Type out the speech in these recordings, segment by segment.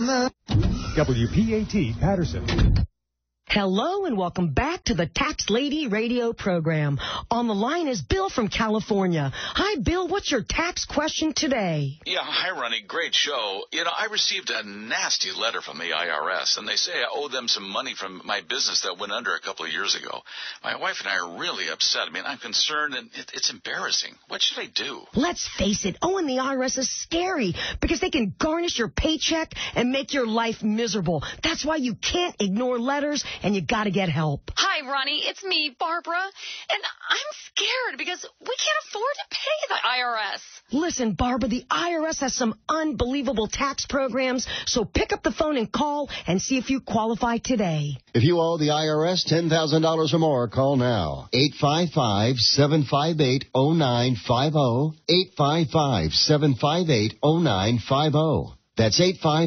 WPAT Patterson. Hello and welcome back to the Tax Lady radio program. On the line is Bill from California. Hi, Bill. What's your tax question today? Yeah, hi, Ronnie. Great show. You know, I received a nasty letter from the IRS, and they say I owe them some money from my business that went under a couple of years ago. My wife and I are really upset. I mean, I'm concerned, and it, it's embarrassing. What should I do? Let's face it, owing the IRS is scary because they can garnish your paycheck and make your life miserable. That's why you can't ignore letters and you got to get help. Hi, Ronnie. It's me, Barbara. And I'm scared because we can't afford to pay the IRS. Listen, Barbara, the IRS has some unbelievable tax programs, so pick up the phone and call and see if you qualify today. If you owe the IRS $10,000 or more, call now. 855-758-0950. 855-758-0950. That's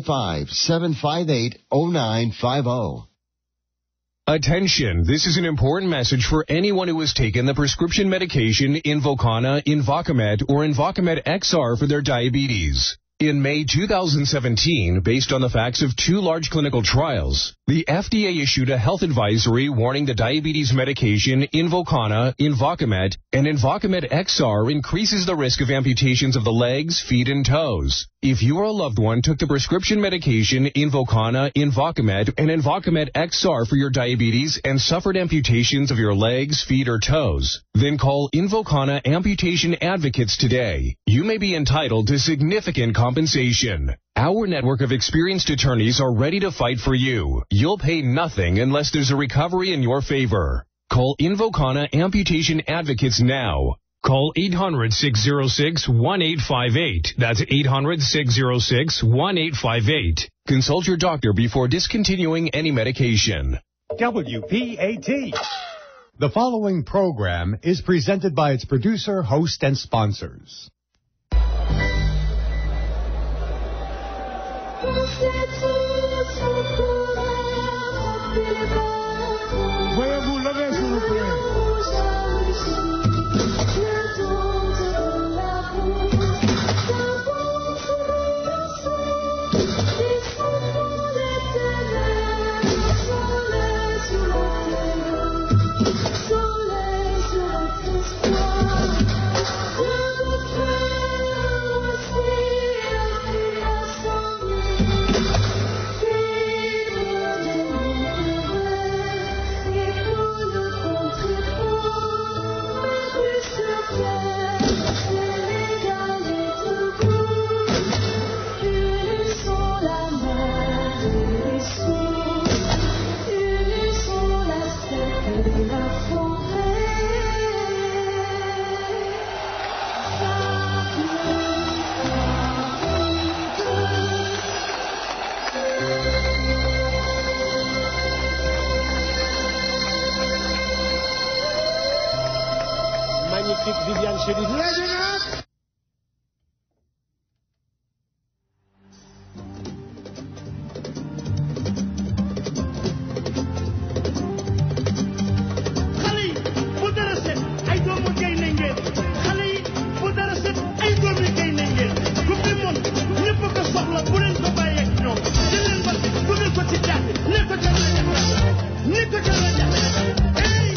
855-758-0950. Attention, this is an important message for anyone who has taken the prescription medication Invokana, Invocamet, or Invocamet XR for their diabetes. In May 2017, based on the facts of two large clinical trials, the FDA issued a health advisory warning the diabetes medication Invokana, Invocamet, and Invocamet XR increases the risk of amputations of the legs, feet, and toes. If you or a loved one took the prescription medication Invokana, Invocamet, and Invocamet XR for your diabetes and suffered amputations of your legs, feet, or toes, then call Invokana Amputation Advocates today. You may be entitled to significant compensation. Our network of experienced attorneys are ready to fight for you. You'll pay nothing unless there's a recovery in your favor. Call Invokana Amputation Advocates now. Call 800-606-1858. That's 800-606-1858. Consult your doctor before discontinuing any medication. WPAT. The following program is presented by its producer, host, and sponsors. Veuillez vous lever, s'il vous plaît. Magnifique Viviane Chedid. Legend up! xale yi bu dara set ay doomu gaynde ngeen xale yi bu dara set ay doomu gaynde ngeen coupe du monde ñëpp ko soxla bu leen ko bàyyee ak ñoom jël leen bal bi dugal ko ci jaate ne ko ca la ne ko ca la hey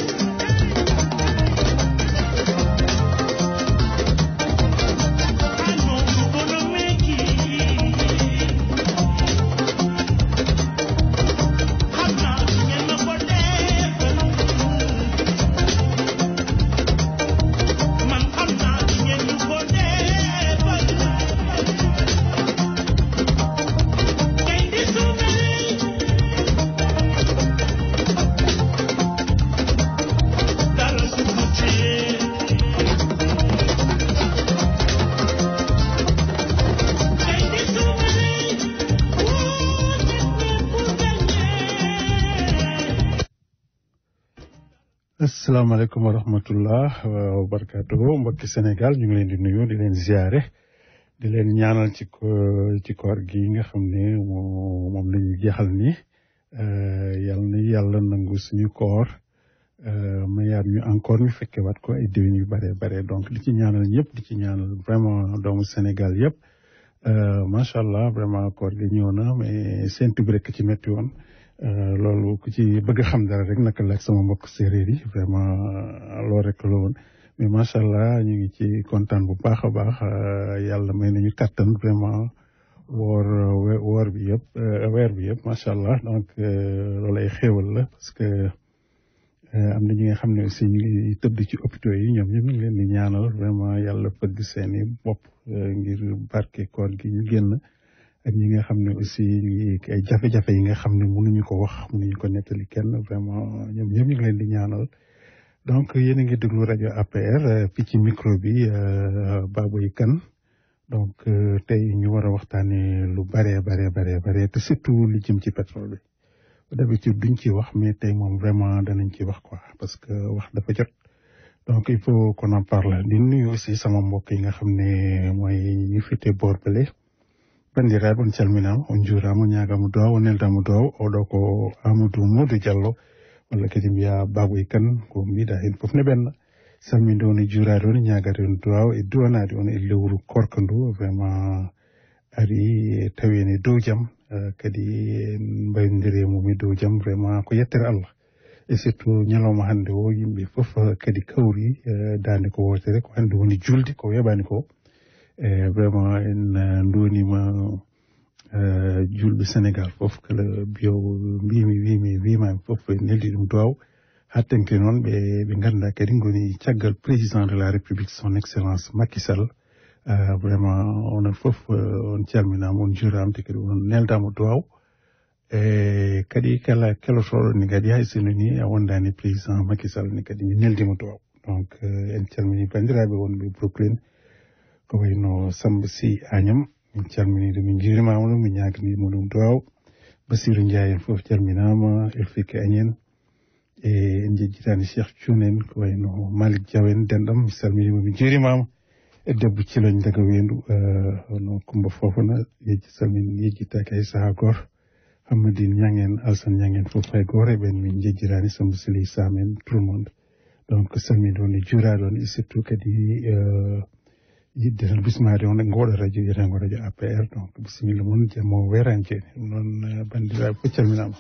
asalaamaaleykum wa rahmatullah wa barakaatuhu mbokki Sénégal ñu ngi leen di nuyu di leen ziare di leen ñaanal ci ko ci koor gi nga xam ne moo moom la ñu jeexal ni yal na yàlla nangu suñu koor mayaat ñu encore ñu fekke waat ko ay déwén yu bare bare donc di ci ñaanal ñëpp di ci ñaanal vraiment doomu Sénégal yëpp macha allah vraiment koor gi ñëw na mais séntu bi rek ci métti woon loolu ku ci bëgg a xam dara rek naka la ak sama mbokk séeréer yi vraiment loolu rek la woon mais macha allah ñu ngi ci kontaan bu baax a baax yàlla may nañu kattan vraiment woor woor bi yëpp weer bi yëpp macha allah donc loolu ay xéewal la parce que am na ñi nga xam ne aussi ñu ngi tëdd ci hôpitaux yi ñoom ñëpp ñu ngi leen di ñaanal vraiment yàlla fëgg seeni bopp ngir barke koor gi ñu génn ak ñi nga xam ne aussi ñu ngi ay jafe-jafe yi nga xam ne mënuñu ko wax mënuñu ko nettali kenn vraiment ñoom ñëpp ñu ngi leen di ñaanal donc yéen a ngi déglu rajo APR fii ci micro bi Baboy Kane donc tey ñu war a waxtaanee lu bare bare bare bare te surtout li jëm ci pétrole bi d'habitude duñ ci wax mais tey moom vraiment danañ ci wax quoi parce que wax dafa jot donc il faut qu'on en parle di nuyu aussi sama mbokk yi nga xam ne mooy ñu fite boor bale bandiraɓe on calminama on juurama ñagama duwaw on neldama duwaw oɗo ko amadou modou diallo walla kadi mbiya baboy kane ko mbiɗa hen foof ne ɓenna salminde on e juurade on ñagade on duwaw e duwanade on e lewru korka ndu vraiment ari tawi en e dow jaam kadi mbaydodiri mum e dow jaam vraiment ko yettere allah e surtout ñalawma hannde o yimɓe fof kadi kawri dande ko wotere ko hannde woni julde ko weɓani ko e vraiment en ndonima julɓe sénégal fof kala mbiyowo mbimi wimi wimami fof e neldi ɗum duwaw hattenke noon ɓe ɓe ganda kadi goni caggal président de la république son excellence Macky Sall vraiment onon fof on calminama on juurama te kadi on neldama duwaw e kadi kala kelotoɗo ni kadi hay sino ni a wondani président Macky Sall ni kadi mi neldima duwaw donc en calmini bandiraɓe wonɓe brooklyn ko wayno samba sy agnam min calmini ɗum min juurimama ɗum min ñaganima ɗum duwaw basirou ndiaye en foof calminama elfike agnene e en jejjitani cheikh thioune en ko wayno malik diaw en denɗam mi salminima mi juurimama e debbo ciloñ daga wendu no Coumba Fofana yejji salmin yejjitaki hay saaha goto Hammadine Niang en Alsane Niang en fof hay goto eɓen min jejjirani Samba Sili Sam en tout le monde donc salminde on e juurade on e surtout kadi yidde tan bismade on e ngoɗo radio wiyetengo radio APR donc bisimilla moon jammo werani jeeni ɗum noon bandiraɓe fof calminama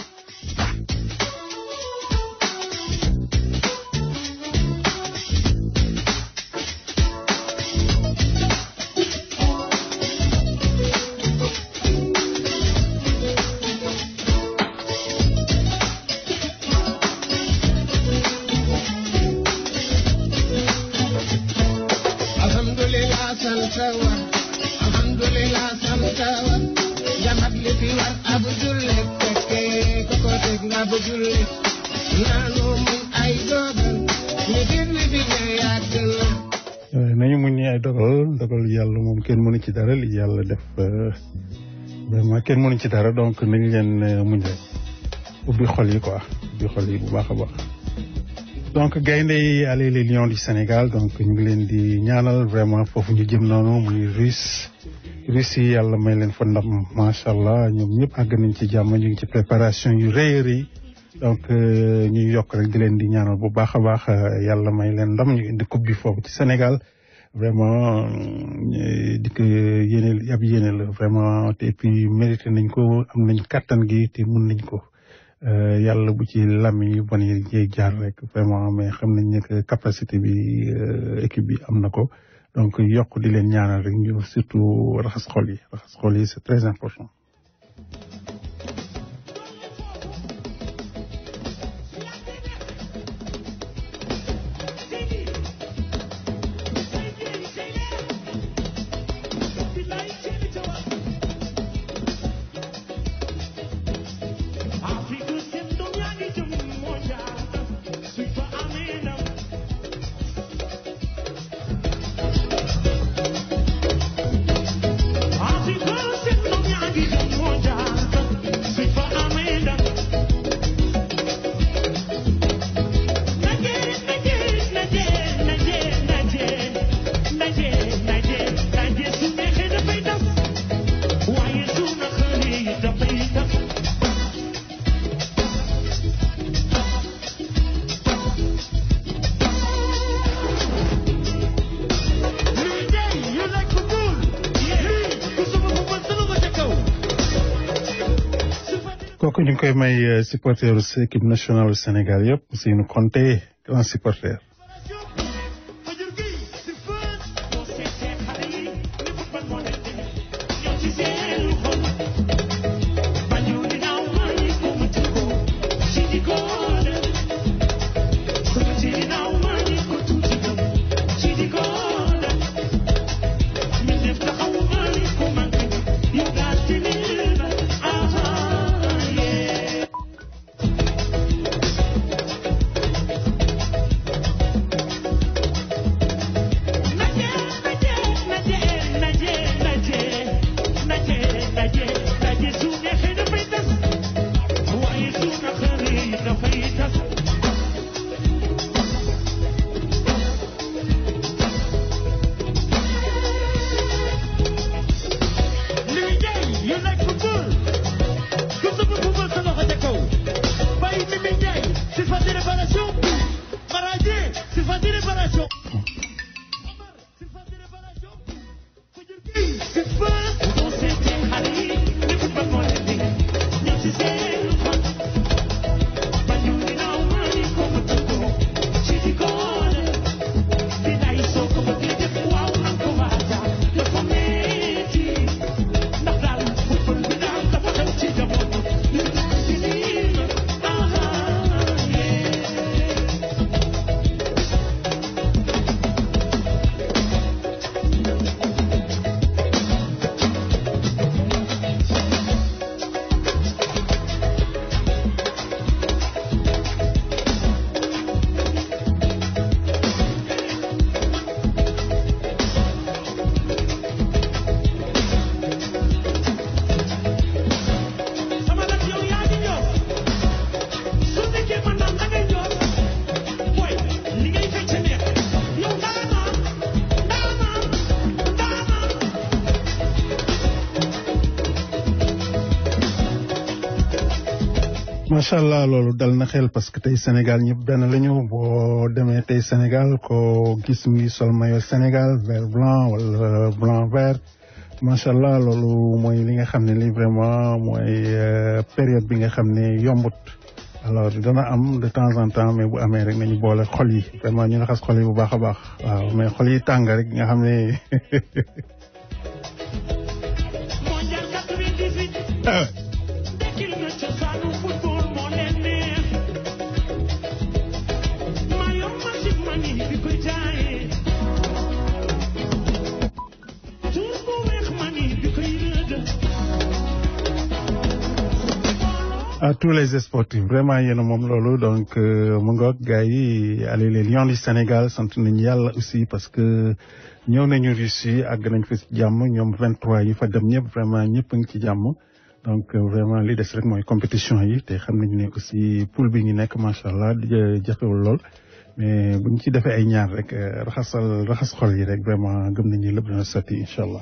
nañu muñ ni ay dogal dogal yàlla moom kenn mënu ci dara li yàlla def vraiment kenn mënu ci dara donc nañ leen muñ rek ubbi xol yi quoi ubbi xol yi bu baax a baax donc gaynde yi allez les lions du Sénégal donc ñu ngi leen di ñaanal vraiment foofu ñu jëm noonu muy russe russe yi yàlla may leen fa ndam macha allah ñoom ñëpp àgg nañ ci jàmm ñu ngi ci préparation yu rëy a rëy donc ñu yokk rek di leen di ñaanal bu baax a baax yàlla may leen ndam ñu indi coupe bi foofu ci Sénégal vraiment di ko yéene ab yéene la vraiment te puis mérité nañ ko am nañ kattan gi te mun nañ ko yàlla bu ci làmmiñ yu bon yi jéeg jaar rek vraiment mais xam nañ ne que capacité bi équipe bi am na ko donc yokk di leen ñaanal rek ñu surtout raxas xol yi raxas xol yi c'est très important Africa, kooku ñu ngi koy may supporteru équipe nationale du Sénégal yëpp Ousseynou Konté grand supporter macha allah loolu dal na xel parce que tey Sénégal ñëpp benn la ñu boo demee tey Sénégal ko gis mu ngi sol maillot Sénégal vert blanc wala blanc vert macha allah loolu mooy li nga xam ne li vraiment mooy période bi nga xam ne yombut. alors dana am de temps en temps mais bu amee rek nañu boole xol yi vraiment ñu raxas xol yi bu baax a baax waaw mais xol yi tàng rek nga xam ne. à tous les sportifs vraiment yéen a moom loolu donc mu ngoog gars yi allez les lions du Sénégal sant nañu yàlla aussi parce que ñëw nañu Russie àgg nañ fa ci jàmm ñoom 23 yi fa dem ñëpp vraiment ñëpp a ngi ci jàmm donc vraiment li des rek mooy compétition yi te xam nañu ne aussi poule bi ñu nekk macha allah jafewul lool mais buñ ci defee ay ñaar rek raxasal raxas xol yi rek vraiment gëm nañu lépp dina sotti incha allah.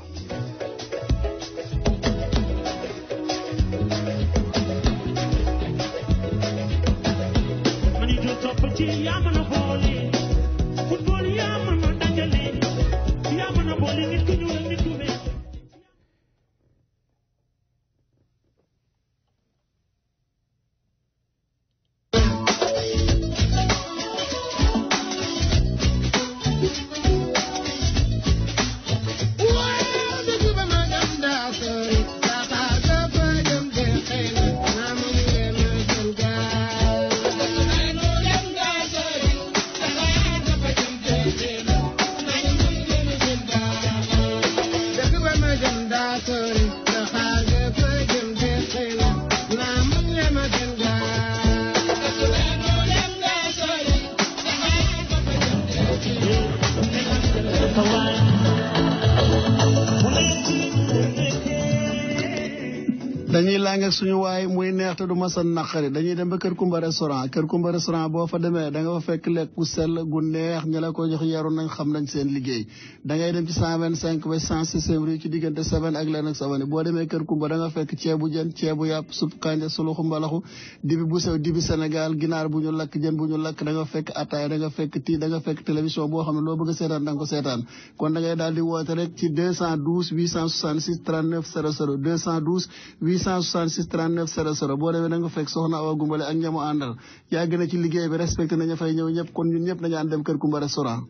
dañuy lang ak suñu waay muy neex te du ma sa naqari dañuy dem ba kër Kumba restaurant kër Kumba restaurant boo fa demee da nga fa fekk lekk gu sell gu neex ñi la ko jox yaru nañ xam nañ seen liggéey da ngay dem ci cent vingt cinq ba cent six rue ci diggante seven ak leen ak savani boo demee kër Kumba da nga fekk ceebu jën ceebu yàpp supp kanja suluxu mbalaxu dibi bu sew dibi Sénégal ginaar bu ñu lakk jën bu ñu lakk da nga fekk ataay da nga fekk tii da nga fekk télévision boo xam ne loo bëgg a seetaan da nga ko seetaan kon da ngay daal di woote rek ci deux cent douze huit cent soixante six trente neuf zéro zéro deux cent douze huit cent 866 39 00 boo demee da nga fekk soxna Awa Gumbale ak ñamu àndal yàgg na ci liggéey bi respecté nañu fay ñëw ñëpp kon ñun ñëpp nañu ànd dem kër Kumba restaurant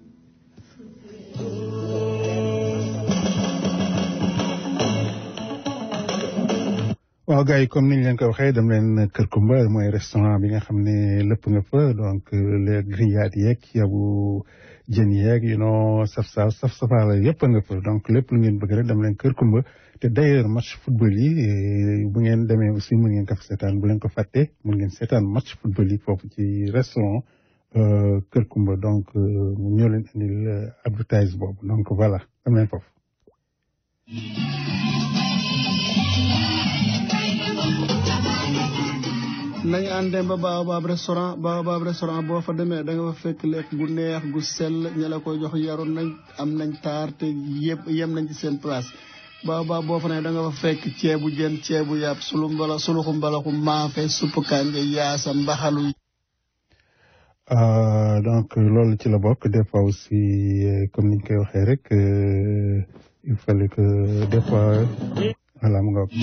waaw gars yi comme niñ leen ko waxee dem leen Kër Kumba mooy restaurant bi nga xam ne lépp nga fa donc les grillades yeeg yabu jën yeeg you know saf saf saf safaala yëpp nga fa donc lépp lu ngeen bëgg rek dem leen Kër Kumba te d'ailleurs match football yi bu ngeen demee aussi mun ngeen ko fa seetaan bu leen ko fàtte mun ngeen seetaan match football yi foofu ci restaurant Kër Kumba donc ñoo leen indil advertise boobu donc voilà dem leen foofu. nañu àndee ba Baobab restaurant Baobab restaurant boo fa demee da nga fa fekk lekk gu neex gu sell ña la koy jox yaru nañ am nañ taar te yëpp yem nañ ci seen place Baobab boo fa ne da nga fa fekk ceebu jën ceebu yàpp sulu mbala suluxu mbalaxu maafe supp kànja yaasa mbaxalu donc loolu ci la bokk des fois aussi comme niñ koy waxee rek il fallait que des fois voilà mu nga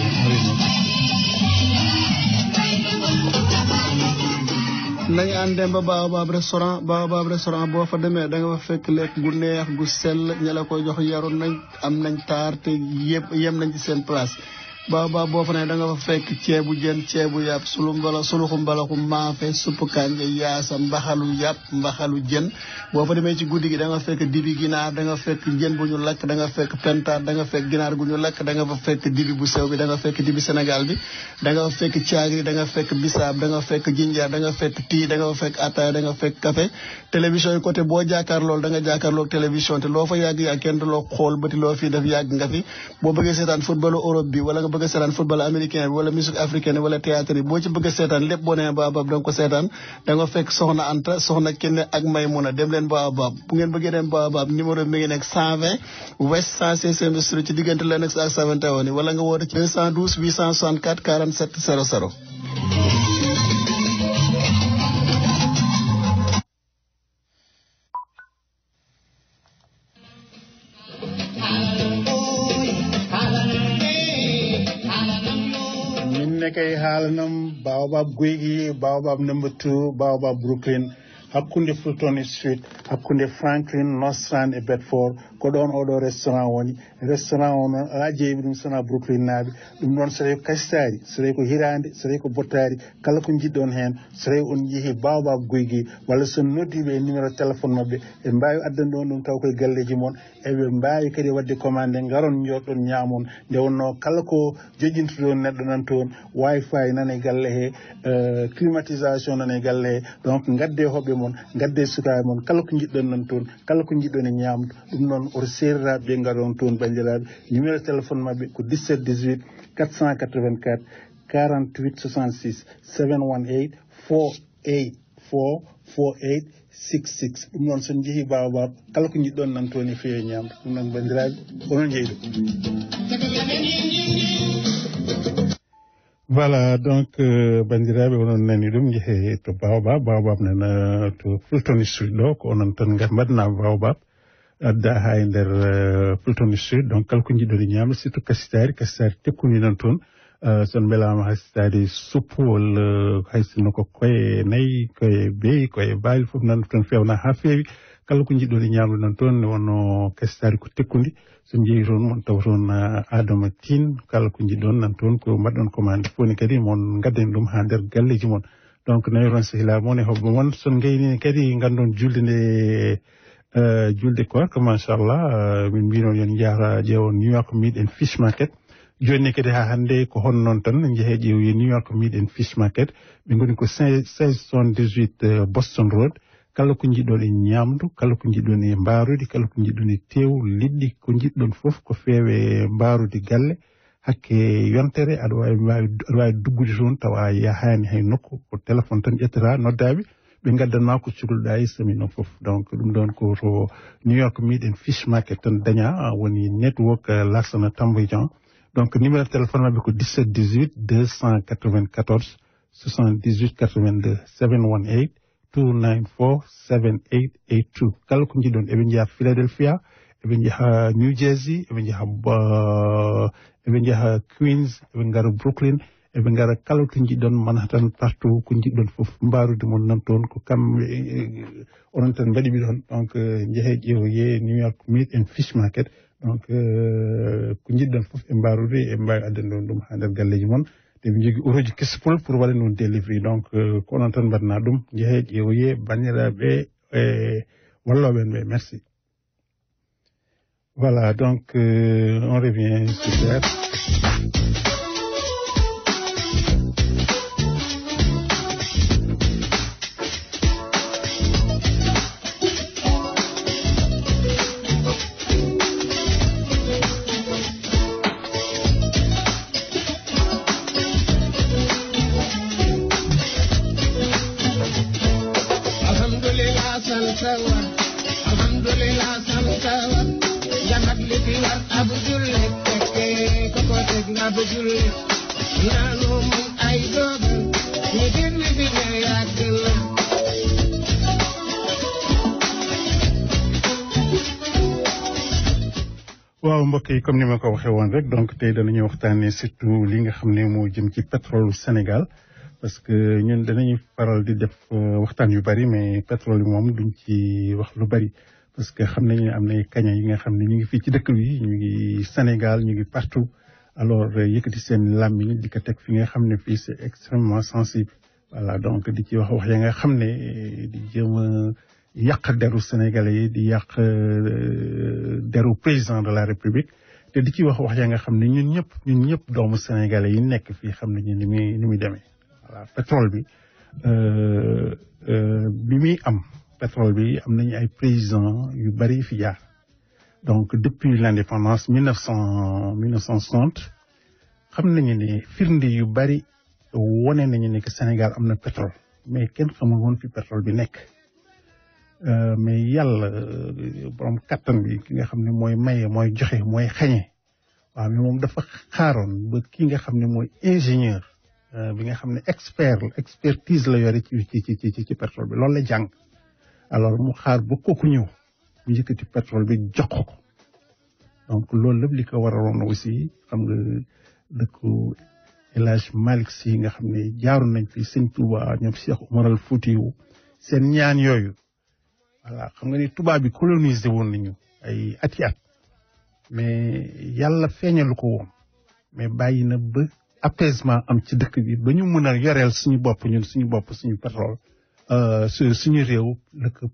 nañu àndee ba Baobab restaurant Baobab restaurant boo fa demee da nga fa fekk lekk gu neex gu sell ña la koy jox yaru nañ am nañ taar te yëpp yem nañ ci seen place Baobab boo fa ne da nga fa fekk ceebu jën ceebu yàpp sulu mbala suluxu mbalaxu maafe supp kànja yaasa mbaxalu yàpp mbaxalu jën boo fa demee ci guddi gi da nga fekk dibi ginaar da nga fekk jën bu ñu lakk da nga fekk pentaat da nga fekk ginaar gu ñu lakk da nga fa fekk dibi bu sew bi da nga fekk dibi Sénégal bi da nga fa fekk caagri da nga fekk bisaab da nga fekk jinjeer da nga fekk tii da nga fa fekk ataaya da nga fekk café télévision yi côté boo jaakaar loolu da nga jaakaar loolu télévision te loo fa yàgg yàgg kenn du loo xool bëti loo fii def yàgg nga fi boo bëggee seetaan footballu Europe bi wala nga bëgg a seetaan football américain bi wala musique africaine wala théâtre yi boo ci bëgg a seetaan lépp boo nee Baobab da nga ko seetaan da nga fekk soxna Anta soxna Kenne ak Maymuna dem leen Baobab bu ngeen bëggee dem Baobab numéro mi ngi nekk 120 West 116e Street ci diggante Lennox ak 71 wala nga woote ci 212 864 47 00 nekkay haalanam Baobab Guygi Baobab number two Baobab Brooklyn hakkunde Fulton Street hakkunde Franklin Nostrand e Bedford ko ɗon oɗo restaurant woni restaurant o noon ala jeeyi ɗum sona Brooklyn naaɓe ɗum ɗon so tawi ko kasitari so tawi ko hirande so tawi ko bottari kala ko jiɗɗon hen so tawi on jeehi Baobab Guygi walla so noddiɓe e numéro téléphone mabɓe ɓe mbawi addande on ɗum taw koye galleji moon eɓe mbawi kadi wadde commande garon joɗɗon ñamon nde wonno kala ko joƴintuɗon neɗɗo nan toon wifi nane galle he climatisation nane galle he donc gadde hoɓɓe moon gadde sukaɓe moon kala ko jiɗɗon nan toon kala ko jiɗɗon e ñamdu ɗum noon oto seriraɓe ɓe garon toon bandiraɓe numéro téléphone mabɓe ko 17 18 484 48 66 718 484 48 66 ɗum noon son jeehi Baobab kala ko jiɗɗon nan toon e feewi ñamdu ɗum noon bandiraɓe onon jeyɗo voilà donc bandiraɓe onon nani ɗum jeehe to Baobab Baobab nana to Fulton Street ɗo ko onon tan mbaɗna Baobab adda ha e nder Fulton Street donc kala ko jiɗɗon e ñamdu surtout kasitari kasitari tekkuni nan toon son mbelama haysitade suppu walla haysino ko koye nayyi koye beyi koye baali foof nan toon fewna ha feewi kala ko jiɗɗon e ñamdu nan toon nde wonno kasitari ko tekkudi so jeeyi toon mon taw toon adama tin kala ko jiɗɗon nan toon ko mbaɗɗon commande foni kadi mon gadden ɗum ha nder galleji mon donc nayi toon sehila moon e hoɓɓe moon son gayni kadi gandon julde nde julde korka machallah min mbino yon jahra ƴeewon new york meat and fish market joni kadi ha hannde ko hon noon tan jeehe ƴeewoyi new york meat and fish market ɓe goni ko 1678 boston road kala ko jiɗɗon e ñamdu kala ko jiɗɗon e mbarude kala ko jiɗɗon e tew liɗɗi ko jiɗɗon fof ko feewe mbarude galle hakke yontere aɗa wawi aɗa wawi duggude toon tawa yahani hay nokku ko téléphone tan ƴettata noddaɓe ɓe gaddanma ko cukalɗa e sami noon fof donc ɗum ɗon ko to new york meat and fish market tan daña woni network laksana tamboyjan donc numéro téléphone mabɓe ko 17 18 294 78 82 718 294 7882 kala ko jiɗɗon eɓe jeeya philadelphia eɓe njaha new jersey eɓe njaha eɓe njaha queens eɓe ngara brooklyn eɓe ngara kala to jiɗɗon manhattan partout ko jiɗɗon fof mbarude mon nan toon ko kamɓe onon tan mbaɗiɓe ɗon donc jeehe ƴeewoye new york meat and fish market donc ko jiɗɗon fof e mbarude e mbawi addande on ɗum ha nder galleji moon eɓe jogui otoji kessipol pour waɗa noon délivry donc ko onon tan mbaɗana ɗum jeehe ƴeewoye bandiraɓe e walloɓe en ɓe merci voilà donc euh, on revient super waaw mbokk yi comme ni ma ko waxee woon rek donc tey danañu waxtaanee surtout li nga xam ne moo jëm ci pétrole Sénégal parce que ñun danañu faral di def waxtaan yu bari mais pétrole yi moom duñ ci wax lu bari parce que xam nañu ne am na kaña yi nga xam ne ñu ngi fii ci dëkk bi ñu ngi Sénégal ñu ngi partout alors yëkkati seen làmmiñ di ko teg fi nga xam ne fii c'est extrêmement sensible voilà donc di ci wax wax ya nga xam ne di jéem a yàq deru sénégalais yi di yàq deru président de la république te di ci wax wax ya nga xam ne ñun ñëpp ñun ñëpp doomu sénégalais yi nekk fii xam nañu ni muy ni muy demee voilà pétrole bi bi muy am pétrole bi am nañu ay président yu bari fi jaar donc depuis l'indépendance mille neuf cent mille neuf cent soixante xam nañu ne firnde yu bari wone nañu ne que Sénégal am na pétrole mais kenn xamul woon fi pétrole bi nekk mais yàlla borom kattan bi ki nga xam ne mooy maye mooy joxe mooy xañe waaw mais moom dafa xaaroon ba ki nga xam ne mooy ingénieur bi nga xam ne expert expertise la yore ci ci ci ci ci pétrole bi loolu la jàng alors mu xaar ba kooku ñëw mu yëkkati pétrole bi jox ko donc loolu lépp li ko waraloon aussi xam nga dëkku El Hadj Malick Sy nga xam ne jaaroon nañ fi sëñ Touba ñoom Cheikh Omar al Foutiyou seen ñaan yooyu voilà xam nga ni tubaab bi colonisé woon nañu ay ati at mais yàlla feeñalu ko woon mais bàyyi na ba apaisement am ci dëkk bi ba ñu mën a yoreel suñu bopp ñun suñu bopp suñu pétrole su suñu réew la ko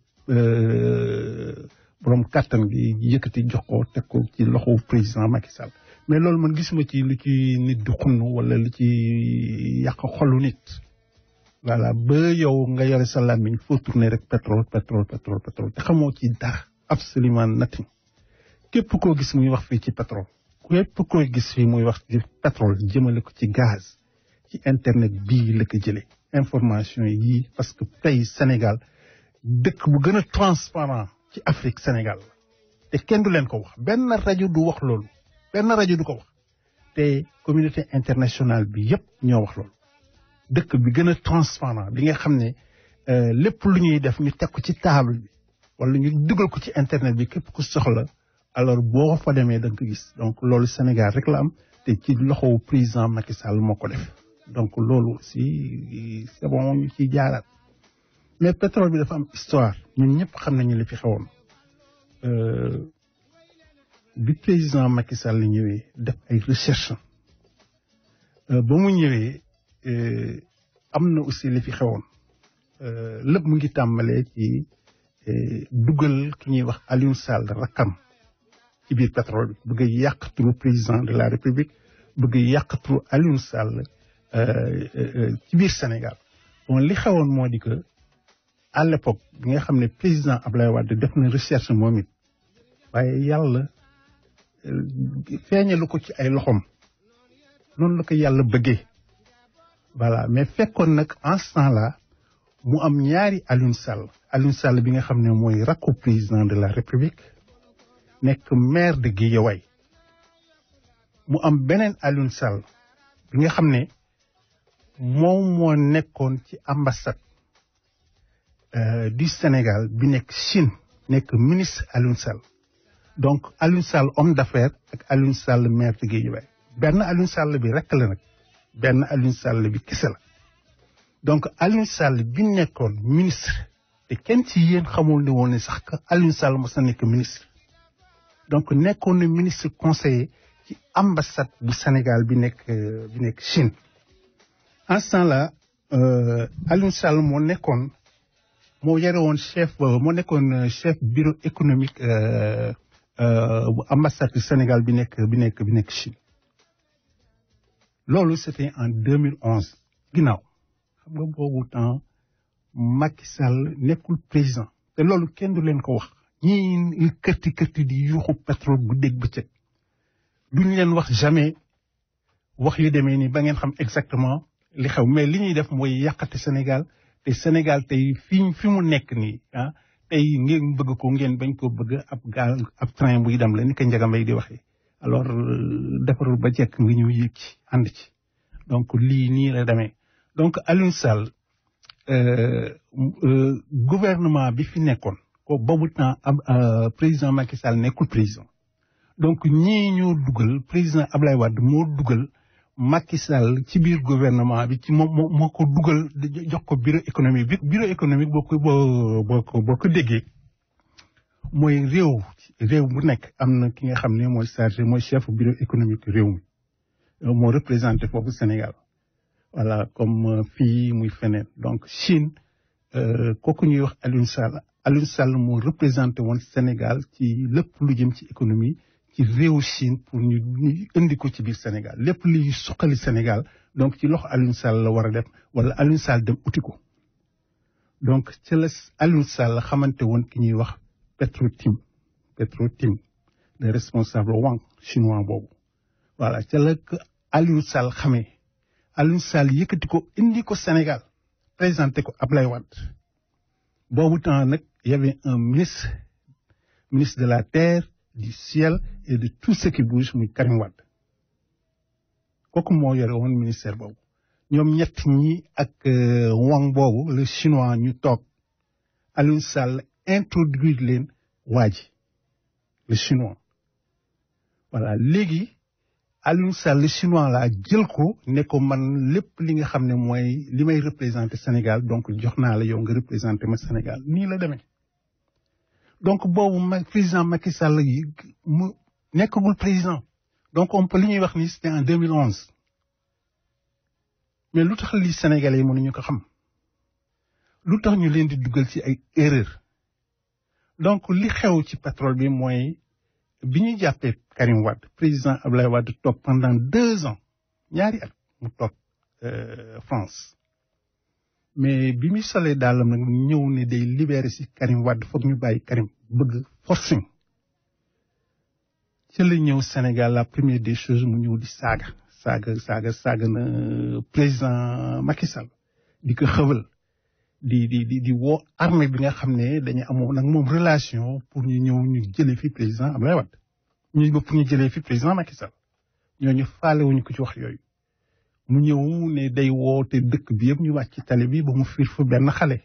borom kàttan gi yëkkati jox ko teg ko ci loxo président Macky Sall mais loolu man gisuma ci lu ci nit du xunn wala lu ci yàq xolu nit voilà ba yow nga yore sa làmmiñ foo tourner rek pétrole pétrole pétrole pétrole te xamoo ci dara absolument nothing képp koo gis muy wax fii ci pétrole képp koo gis fii muy wax ci pétrole jëmale ko ci gaz ci internet bii la ko jëlee information yii parce que tey Sénégal dëkk bu gën a transparent ci Afrique Sénégal te kenn du leen ko wax benn rajo du wax loolu benn rajo du ko wax te communauté internationale bi yépp ñoo wax loolu dëkk bi gën a transparent bi nga xam ne lépp lu ñuy def ñu teg ko ci table bi wala ñu dugal ko ci internet bi képp ku soxla alors boo fa demee da nga ko gis donc loolu Sénégal rek la am te ci loxowu président Macky Sall moo ko def donc loolu aussi c'est bon ñu ciy jaaraat mais pétrole bi dafa am histoire ñun ñëpp xam nañu li fi xewoon bi président Macky Sall ñëwee def ay recherche ba mu ñëwee am na aussi li fi xewoon lépp mu ngi tàmbalee ci dugal ki ñuy wax Aliou Sall rakkam ci biir pétrole bi bëgg a yàq turu président de la république bëgg a yàq turu Aliou Sall ci biir Sénégal bon li xewoon moo di que à l'époque bi nga xam ne président Ablaye Wade def na recherche moom it waaye yàlla feeñalu ko ci ay loxoom noonu la ko yàlla bëggee voilà mais fekkoon nag en ce temps là mu am ñaari Aliou Sall Aliou Sall bi nga xam ne mooy rakku président de la république nekk maire de Guédiawaye mu am beneen Aliou Sall bi nga xam ne moom moo nekkoon ci ambassade du Sénégal bi nekk Chine nekk ministre Aliou Sall donc Alioune Sall homme d'affaires ak Alioune Sall maire de Guédiawaye benn Alioune Sall bi rek la nag benn Alioune Sall bi kese la donc Alioune Sall bi nekkoon ministre te kenn ci yéen xamul ne woon ne sax que Alioune Sall mos na nekk ministre donc nekkoon na ministre conseiller ci ambassade bu Sénégal bi nekk bi nekk Chine en ce temps-là Alioune Sall moo nekkoon moo yore woon chef moo nekkoon chef bureau économique bu ambassade du Sénégal bi nekk bi nekk bi nekk Chine loolu c'était en 2011 ginnaaw xam nga boobu temps Macky Sall nekkul président te loolu kenn du leen ko wax ñii kërti kërti di yuuxu pétrole bu dégg bëccëg duñ leen wax jamais wax yu demee ni ba ngeen xam exactement li xew mais li ñuy def mooy yàqate Sénégal te Sénégal tey fi fi mu nekk nii ah tey ngeen bëgg ko ngeen bañ ko bëgg ab gaal ab train buy dem la ni ko Ndiaga Mbaye di waxee alors defarul ba jekk nga ñëw yéeg ci ànd ci donc lii nii la demee donc Alioune Sall gouvernement bi fi nekkoon ko boobu temps am président Macky Sall nekkul président donc ñii ñoo dugal président Ablaye Wade moo dugal Macky Sall ci biir gouvernement bi ci moom moo moo ko dugal jox ko bureau économique bi bureau économique boo ko boo boo ko boo ko déggee mooy réew réew bu nekk am na ki nga xam ne mooy chargé mooy chef bureau économique réew mi moo représenté foofu Sénégal voilà comme fii muy feneen donc Chine kooku ñuy wax Alioune Sall Alioune Sall moo représenté woon Sénégal ci lépp lu jëm ci économie ci réewu Chine pour ñu ñu indi ko ci biir Sénégal lépp luy suqali Sénégal donc ci loxo Alioune Sall la war a def wala Alioune Sall dem uti ko donc ci la Alioune Sall xamante woon ki ñuy wax Petro-Tim Petro-Tim le responsable Wang chinois boobu voilà ca la ko Alioune Sall xamee Alioune Sall yëkkati ko indi ko Sénégal présenté ko Ablaye Wade boobu temps nag y avait un ministre ministre de la terre du ciel et de tout ce qui bouge muy Karim Wade kooku moo yore woon ministère boobu ñoom ñett ñi ak Wang boobu le chinois ñu toog Alioune Sall introduire leen waa ji le chinois voilà léegi Alioune Sall le chinois laa jël ko ne ko man lépp li nga xam ne mooy li may représenté Sénégal donc jox naa la yow nga représenté ma Sénégal nii la demee donc boobu ma président Macky Sall yi mu nekkagul président donc on peut li ñuy wax ni c'était en 2011 mais lu tax li Sénégalais yi mënuñu ko xam lu tax ñu leen di dugal ci ay erreur donc li xew ci pétrole bi mooy bi ñu jàppee Karim Wade président Ablaye Wade toog pendant deux ans ñaari at mu toog France mais bi muy solee daalam nag ñëw ne day libéré si Karim Wade foog ñu bàyyi Karim bëgg forcing ci la ñëw Sénégal la première des choses mu ñëw di saaga saaga saaga saaga na président Macky Sall di ko xëwal di di di di woo armée bi nga xam ne dañu amoon nag moom relation pour ñu ñëw ñu jëlee fi président Abdoulaye Wade ñu ba pour ñu jëlee fi président Macky Sall ñooñu faale wuñu ko ci wax yooyu mu ñëw ne day woote dëkk bi yëpp ñu wàcc ci tali bi ba mu fiir fa benn xale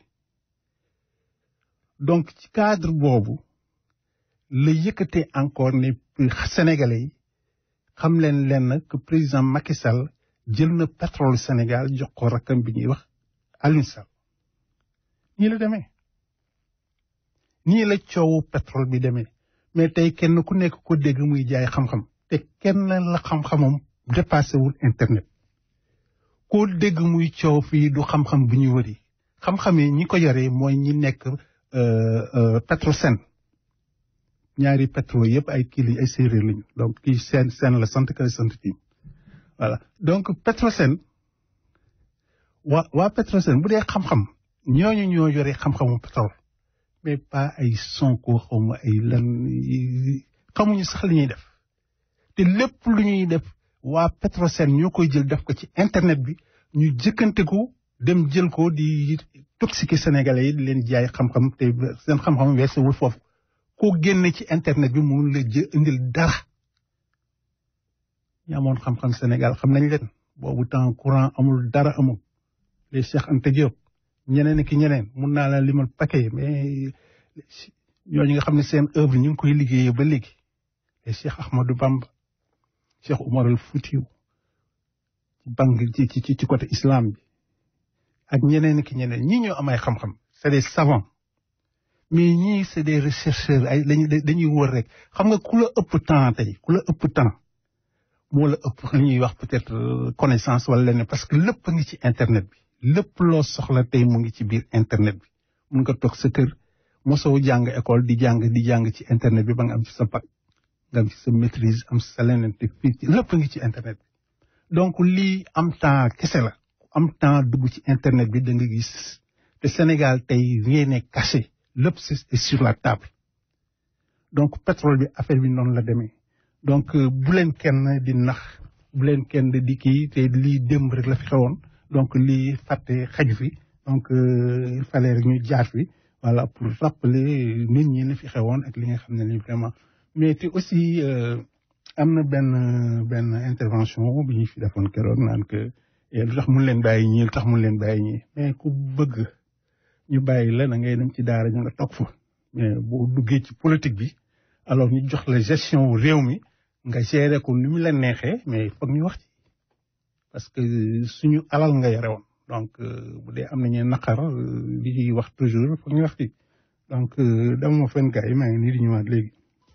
donc ci cadre boobu la yëkkatee encore ne sénégalais yi xam leen leen que président Macky Sall jël na pétrole Sénégal jox ko rakkam bi ñuy wax Alioune Sall nii la demee nii la coowu pétrole bi demee mais tey kenn ku nekk ko dégg muy jaay xam-xam te kenn la xam-xamam dépassé wul internet koo dégg muy coow fii du xam-xam bu ñu wëri xam-xam yi ñi ko yoree mooy ñi nekk Petrosen ñaari pétrole yëpp ay kii lañ ay séeréer lañu donc kii seen seen la sant kala sant kii voilà donc Petrosen waa waa Petrosen bu dee xam-xam ñooñu ñoo yore xam-xamu pétrole mais pas ay sonko xawma ay lan xamuñu sax li ñuy def te lépp lu ñuy def waa Petrosen ñoo koy jël def ko ci internet bi ñu jëkkante ko dem jël ko di toxiquer sénégalais yi di leen jaay xam-xam te seen xam-xam weesuwul foofu koo génne ci internet bi mu la jë indil dara ñi amoon xam-xam Sénégal xam nañ leen boobu temps courant amul dara amul les Cheikh Anta Diop ñeneen ki ñeneen mun naa la limal paquet mais ñooñu nga xam ne seen œuvre ñu ngi koy liggéeyee ba léegi et Cheikh Ahmadou Bamba Cheikh Omar al Foutiou ci bang ci ci ci côté islam bi ak ñeneen ki ñeneen ñii ñoo am ay xam-xam c'est des savants mais ñii c'est des chercheurs ay dañuy dañuy wër rek xam nga ku la ëpp temps tey ku la ëpp temps moo la ëpp li ñuy wax peut-être connaissance wala leneen parce que lépp a ngi ci internet bi lépp loo soxla tey mu ngi ci biir internet bi mun nga toog sa kër mosoo jàng école di jàng di jàng ci internet bi ba nga am ci sa bac nga am ci sa maîtrise am sa leneen te fii ci lépp a ngi ci internet bi donc lii am temps kese la am temps dugg ci internet bi da nga gis te Sénégal tey rien n'est caché lépp c'est sur la table donc pétrole bi affaire bi noonu la demee donc bu leen kenn di nax bu leen kenn di kii te lii démb rek la fi xewoon donc lii fàtte xaju fi donc il fallait rek ñu jaar fi voilà pour rappeler nit ñi li fi xewoon ak li nga xam ne ni vraiment mais te aussi am na benn benn intervention bi ñu fi defoon keroog naan que lu tax mun leen bàyyi ñii lu tax mun leen bàyyi ñii mais ku bëgg ñu bàyyi la da ngay dem ci daara ñu nga toog fa mais boo duggee ci politique bi alors ñu jox la gestion réew mi nga gérer ko ni mu la neexee mais foog ñu wax ci parce que suñu alal nga yore woon donc bu dee am nañu naqar li ñuy wax toujours foog ñu wax ci donc dama ma fen gars yi maa ngi nii di ñëwaat léegi.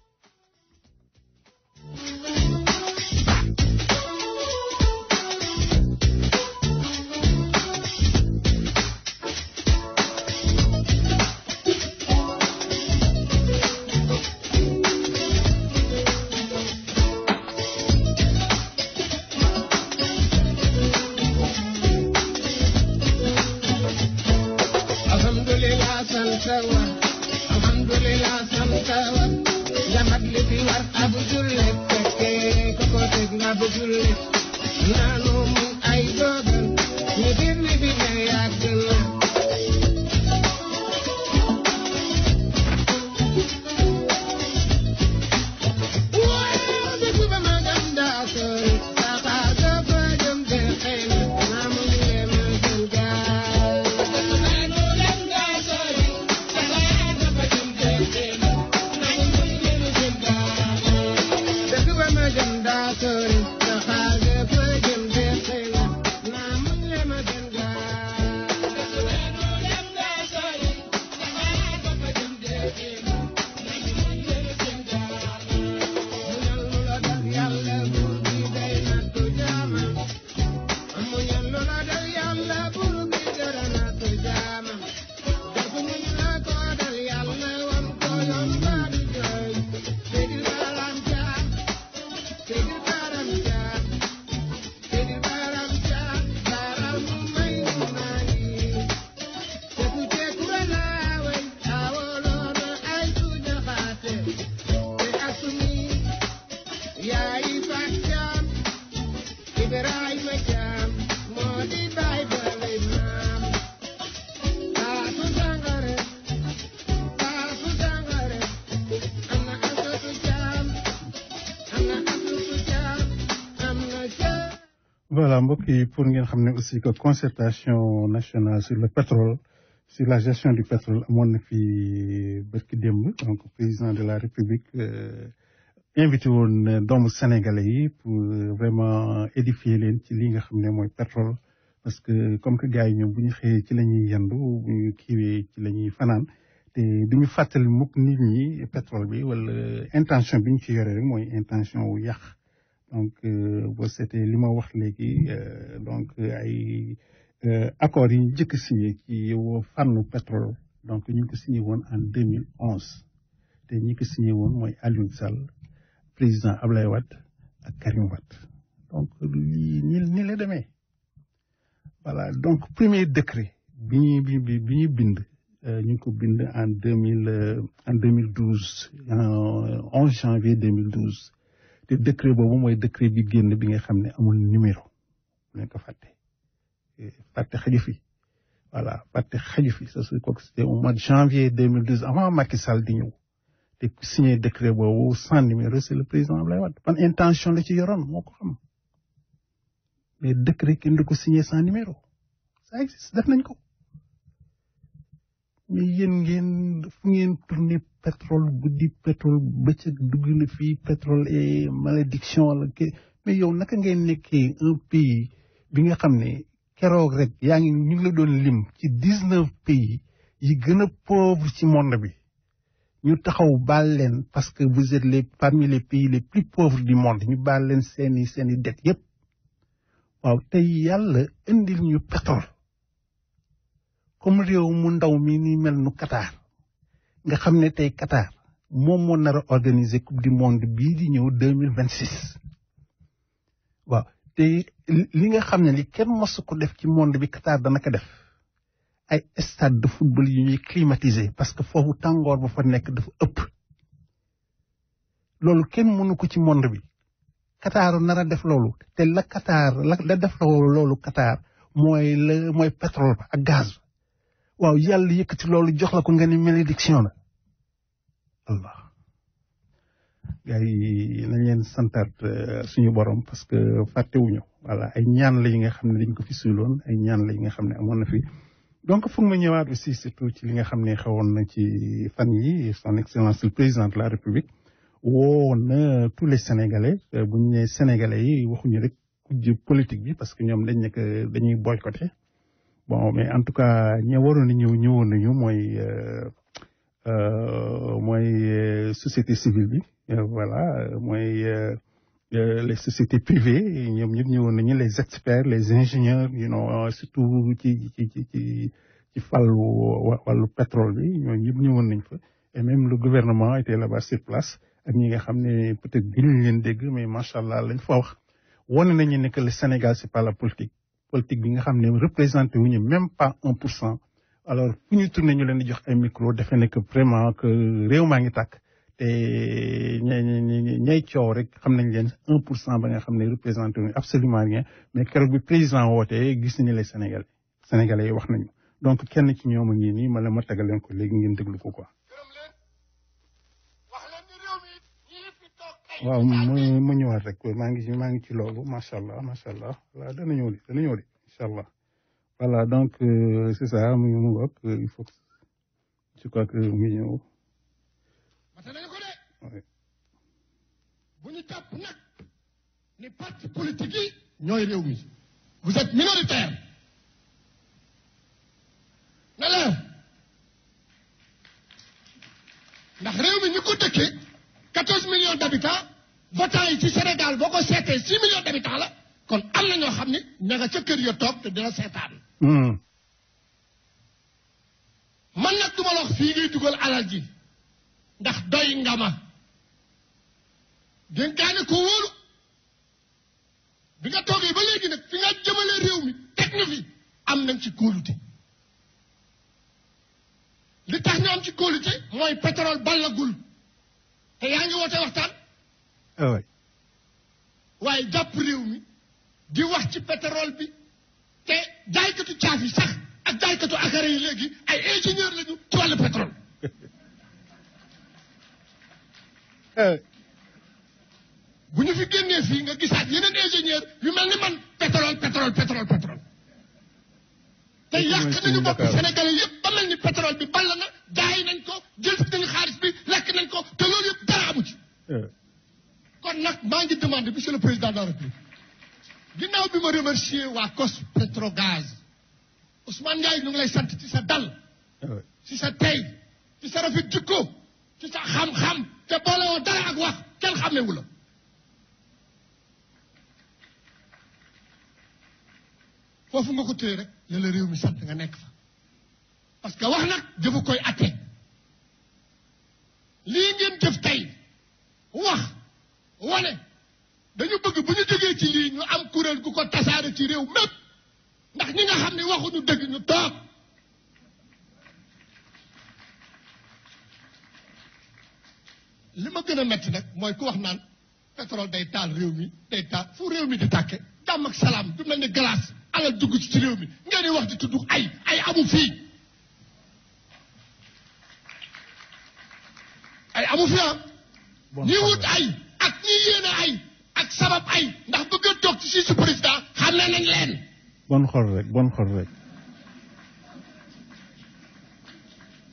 voilà mbokk yi pour ngeen xam ne aussi que concertation nationale sur le pétrole sur la gestion du pétrole amoon na fi bërki démb donc président de la république invité woon doomu sénégalais yi pour vraiment édifier leen ci li nga xam ne mooy pétrole parce que comme que gars yi ñoom bu ñu xëyee ci la ñuy yendu bu ñu kiiwee ci la ñuy fanaan te du ñu fàttali mukk nit ñi pétrole bi wala intention bi ñu ci yore rek mooy intention wu yàq donc boo seetee li ma wax léegi donc ay accords yi ñu njëkk signé ci fànnu pétrole donc ñu ngi ko signé woon en 2011 te ñi ko signé woon mooy Aliou Sall président Ablaye Wade ak Karim Wade donc lii ni ni la demee voilà donc premier décret bi ñu bi bi ñu bind ñu ngi ko bind en deux mille en deux mille douze en onze janvier deux mille douze te décret boobu mooy décret bi génn bi nga xam ne amul numéro bu leen ko fàtte fàtte xaju fi voilà fàtte xaju fi ça c'est kooku c'était au mois de janvier deux mille douze avant Macky Sall di ñëw te ku signé décret boobu sans numéro c'est le président Abdoulaye Wade ban intention la ci yoroon moo ko xam mais décret kenn du ko signé sans numéro ça existe def nañ ko mais yéen ngeen fu ngeen tourné pétrole guddi pétrole bëccëg dugg na fii pétrole et malédiction la ke mais yow naka ngay nekkee un pays bi nga xam ne keroog rek yaa ngi ñu ngi la doon lim ci dix neuf pays yi gën a pauvre ci monde bi ñu taxaw baal leen parce que vous êtes les parmi les pays les plus pauvres du monde ñu baal leen seeni seeni dette yépp waaw tey yàlla indil ñu pétrole comme réew mu ndaw mi ni mel nu Qatar nga xam ne tey Qatar moom moo nar a organiser coupe du monde bii di ñëw deux mille vingt six waaw te li nga xam ne li kenn mosu ko def ci monde bi Qatar dana ko def ay stade de football yu ñuy climatisé parce que foofu tàngoor ba fa nekk dafa ëpp loolu kenn mënu ko ci monde bi Qatar nar a def loolu te la Qatar la la def loolu Qatar mooy la mooy pétrole ba ak gaz ba waaw yàlla yëkkati loolu jox la ko nga ni malédiction la allah gars yi nañ leen santaat suñu borom parce que fàttewuñu voilà ay ñaan la yi nga xam ne dañ ko fi suuloon ay ñaan la yi nga xam ne amoon na fi donc foog ma ñëwaat aussi surtout ci li nga xam ne xewoon na ci fan yi son excellence le président de la république woo na tous les sénégalais bu ñu nee sénégalais yi waxuñu rek kujj politique bi parce que ñoom dañ nekk dañuy boycotté bon mais en tout cas ña waroon a ñëw ñëwoon nañu mooy mooy société civile bi voilà mooy les sociétés privées ñoom ñëpp ñëwoon nañu les experts les ingénieurs you know surtout ci ci ci ci ci fàllu wàllu pétrole bi ñooñu ñëpp ñëwoon nañ fa et même le gouvernement était là-bas sur place ak ñi nga xam ne peut-être gënuñ leen dégg mais macha allah lañ fa wax wane nañu ne que le Sénégal c'est pas la politique politique bi nga xam ne représenté wuñu même pas un pour cent alors fu ñu tourné ñu leen di jox ay micro defe ne que vraiment que réew maa ngi tàkk te ñay ñay coow rek xam nañ leen un pour cent ba nga xam ne représenté wuñu absolument rien mais keroog bi président wootee gis nañu les Sénégalais Sénégalais yi wax nañu donc kenn ci ñoom a ngi nii ma la ma tagal leen ko léegi ngeen déglu ko quoi. waaw mu mu ñëwaat rek maa ngi maa ngi ci loolu macha allah macha allah voilà dana ñëw di dana ñëw di incha allah voilà donc c'est ça mu mu ngoog il faut je crois que mu ñëw. mate nañu ko de bu ñu jàpp nag ni parti politique yi ñooy réew mi vous êtes minoritaire na leer ndax réew mi ñu ko dëkkee 14 millions d'habitants votants yi ci Sénégal boo ko seetee 6 millions d'habitants la kon am na ñoo xam ne ña nga ca kër ya toog te dina seetaan. man nag du ma la wax fii ngay dugal alal ji ndax doy nga ma dénkaane ko wóolu bi nga toogee ba léegi nag fi nga jëmale réew mi teg na fi am nañ ci kóolute li tax ñu am ci kóolute mooy pétrole ballagul te yaa ngi woote waxtaan. oui. waaye jàpp réew mi di wax ci pétrole bi te jaaykatu caaf yi sax ak jaaykatu akara yi léegi ay ingénieur lañu ci wàllu pétrole. bu ñu fi génnee fii nga gisaat yeneen ingénieur yu mel ni man pétrole pétrole pétrole pétrole. te yàq nañu bopp Sénégalais yëpp ba mel ni pétrole bi ball na jaay nañ ko jël fi nañu xaalis bi lekk nañ ko te loolu yëpp dara amu ci. kon nag maa ngi demandé monsieur le président de la république ginnaaw bi ma remercier waa COS Petrogaz Ousmane Ndiaye ñu ngi lay sant ci sa dal. ci sa tey ci sa rafet jikko ci sa xam-xam te boole woo dara ak wax kenn xàmmewu la. foofu nga ko téye rek la la réew mi sant nga nekk fa parce que wax nag jëfu koy atte lii ngeen jëf tey wax wane dañu bëgg bu ñu jógee ci lii ñu am kuréel gu ko tasaare ci réew mépp ndax ñi nga xam ne waxuñu dëgg ñu toog li ma gën a metti nag mooy ku wax naan pétrole day taal réew mi day taal fu réew mi di tàkke jàmm ak salaam du mel ni glace alal dugg ci ci réew mi ngeen di wax di tudd ay ay amu fii ay amu fi ah ñi wut ay ak ñi yéene ay ak sabab ay ndax bëgg a toog ci si su président xam ne nañ leen bon xol rek bon xol rek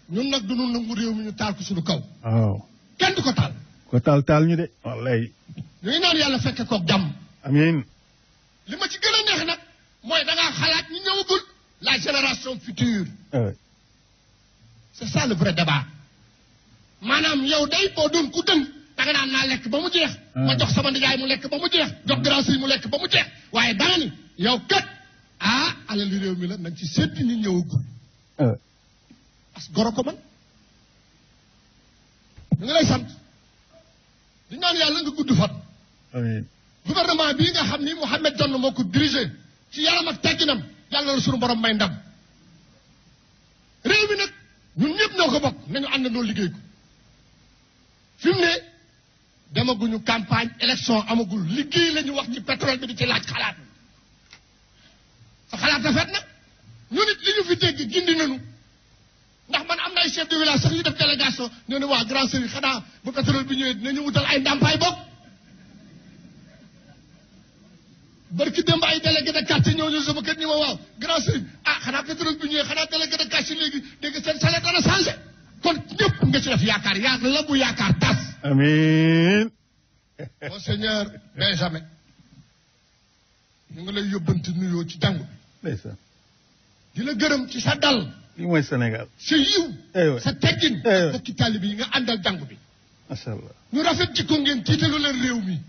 ñun nag duñu nangu réew mi ñu taal ko suñu kaw waaw kenn du ko taal ko taal taal ñu de wallaay ñu ngi naan yàlla fekke koog jàmm amiin li ma ci gën a neex nag mooy da ngaa xalaat ñi ñëwagul la génération future euh, c'est ça le vrai débat maanaam yow day boo doon ku dëng da nga naan naa lekk ba mu jeex ma jox sama nijaay mu lekk ba mu jeex jox grand sëriñ mu lekk ba mu jeex waaye danga ni yow kat ah alal réew mi la nañ ci séddi ñi ñëwagul euh, parce que goro ko man ñu ngi lay sant di ñaan yàlla nga gudd fan amiin gouvernement bii nga xam ni Mouhamed Dionne moo ko dirigé ci yaram ak tegginam yàlla la suñu borom may ndam réew mi nag ñun ñëpp ñoo ko bokk nañu àndandoo liggéey ko fi mu ne demaguñu campagne élection amagul liggéey la ñu wax ci pétrole bi di ci laaj xalaat sa xalaat rafet na ñu nit li ñu fi dégg gindi nañu ndax man am na ay chef de village sax yu def délégation ñoo ne waa grand sëriñ xanaa bu pétrole bi ñëwee dinañu wutal ay ndàmpaay bokk barki démb ay délégué de quartier ñoo ñëw sama kër ñi ma waaw grand sëriñ ah xanaa pétrole bi ñëwee xanaa délégué de quartier léegi dégg seen salaire dana changé kon ñëpp nga ci def yaakaar yaa la bu yaakaar tas amiin monseigneur Benjamin ñu ngi lay yóbbanti nuyoo ci jàngu bi ndeysaan di la gërëm ci sa dal lii mooy Sénégal sa yiw aywa sa teggin aywa bokki taalibe yi nga àndal jàngu bi macha allah ñu rafet ci ko ngeen tiitalu leen réew mi